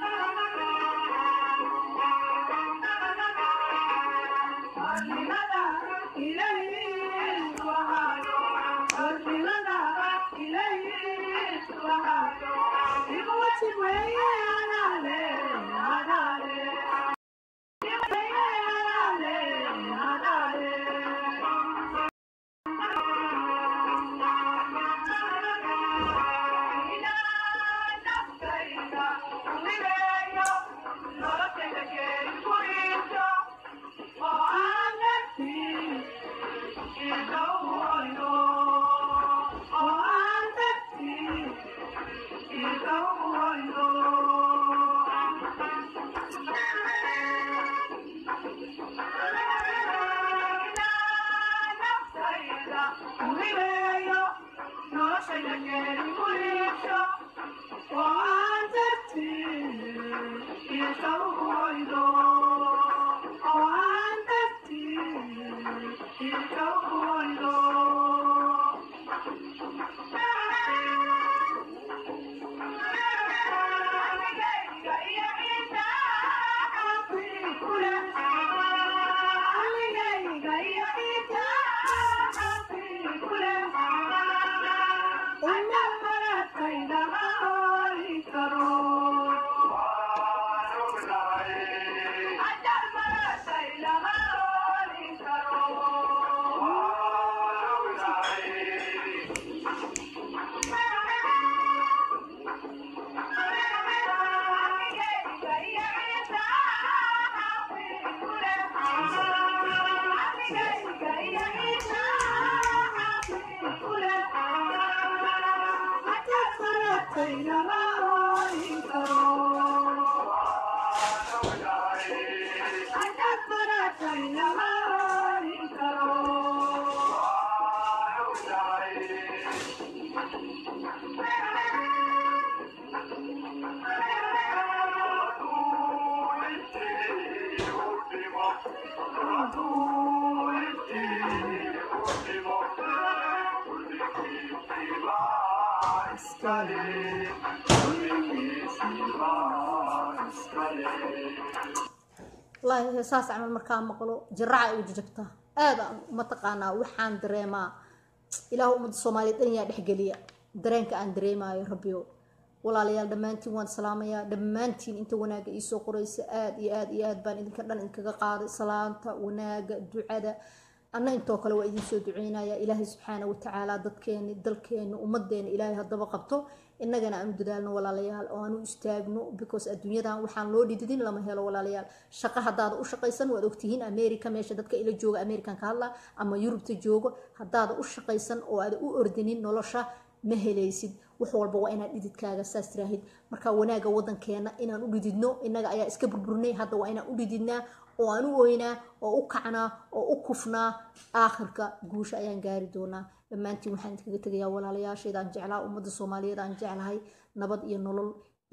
wallaahi saas camal markaa maqlo jiraaca ay u jajabtaa aad aan mataqaanaa waxaan dareemaa ilaah ummadda soomaaliyeed dhan yaa dhexgeliya dareenka aan dareemaayo rabbiyo walaalayaal dhammaantiin waan salaamayaa dhammaantiin inta wanaaga iisoo qoraysa aad iyo aad iyo aad baan idinka dhan idinkaga qaaday salaanta wanaaga ducada anna intoo kale waa idiin soo duceynaya ilaahay subxaana watacaala dadkeeni dalkeeni ummadeena ilaahay haddaba qabto innagana aan u dadaalno walaalayaal oo aan u istaagno because adduunyadan waxaan loo dhididin lama helo walaalayaal shaqo haddaada u shaqaysan waad ogtihiin america meesha dadka ila jooga american ka hadla ama yurubta joogo haddaada u shaqaysan oo aada u ordinin nolosha ma helaysid wax walba waa inaad dhididkaaga saas tiraahid marka wanaaga wadankeena inaan u dhididno innaga ayaa iska burburnay hadda waa inaan u dhididnaa oo aan u oynaa oo u kacnaa oo u kufnaa aakhirka guusha ayaan gaari doonaa dhammaantiin waxaan idinkaga tegayaa walaalayaashayda aan jeclaa ummadda soomaaliyeed aan jeclahay nabad iyo nolol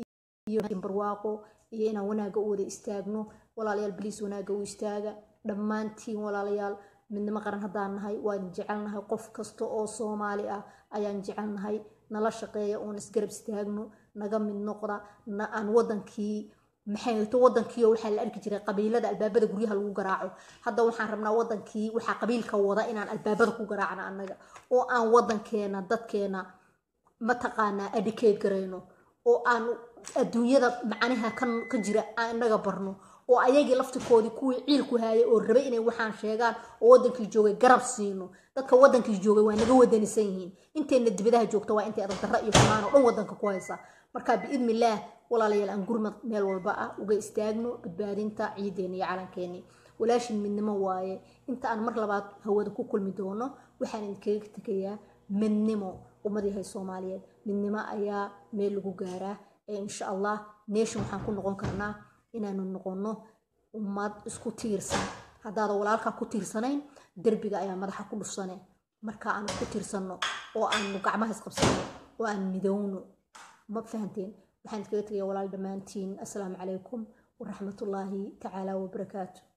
iyo barwaaqo iyo inaan wanaaga u wada istaagno walaalayaal biliis wanaaga u istaaga dhammaantiin walaalayaal midnimo qaran haddaan nahay waan jecelnahay qof kasta oo soomaali ah ayaan jecelnahay nala shaqeeya oon isgarab istaagno naga mid noqda na aan wadankii maxay hayto wadankii oo waxaa la arki jiray qabiilada albaabada guryaha lagu garaaco hadda waxaan rabnaa wadankii waxaa qabiilka wada inaan albaabada ku garaacno annaga oo aan wadankeena dadkeena mataqaanaa adicate garayno oo aan adduunyada macnaha ka jira aan inaga barno oo ayagii laftikoodii kuwii ciilku haayay oo rabay inay waxaan sheegaan oo wadankii joogay garab siino dadka wadankii joogay waa naga wadanisan yihiin intayna dibadaha joogta waa intay adag darra iyo xumaan oo dhan wadanka ku haysa marka biidnillaah walaalayaal aan gurmad meel walba ah uga istaagno badbaadinta ciideena iyo calankeeni walaashin midnimo waaye inta aan mar labaad hawada ku kulmi doono waxaan idinkaga tegayaa midnimo ummad yahay soomaaliyeed midnimo ayaa meel lagu gaaraa ee insha allah nation waxaan ku noqon karnaa inaanu noqono ummad isku tiirsan haddaada walaalkaa ku tiirsanayn derbiga ayaa madaxa ku dhufsane marka aan isku tiirsanno oo aanu gacmaha isqabsano oo aan midowno ma fahanteen waxaan iskaga tegaya walaal dhammaantiin assalaamu calaykum waraxmatullaahi tacaala wabarakaatu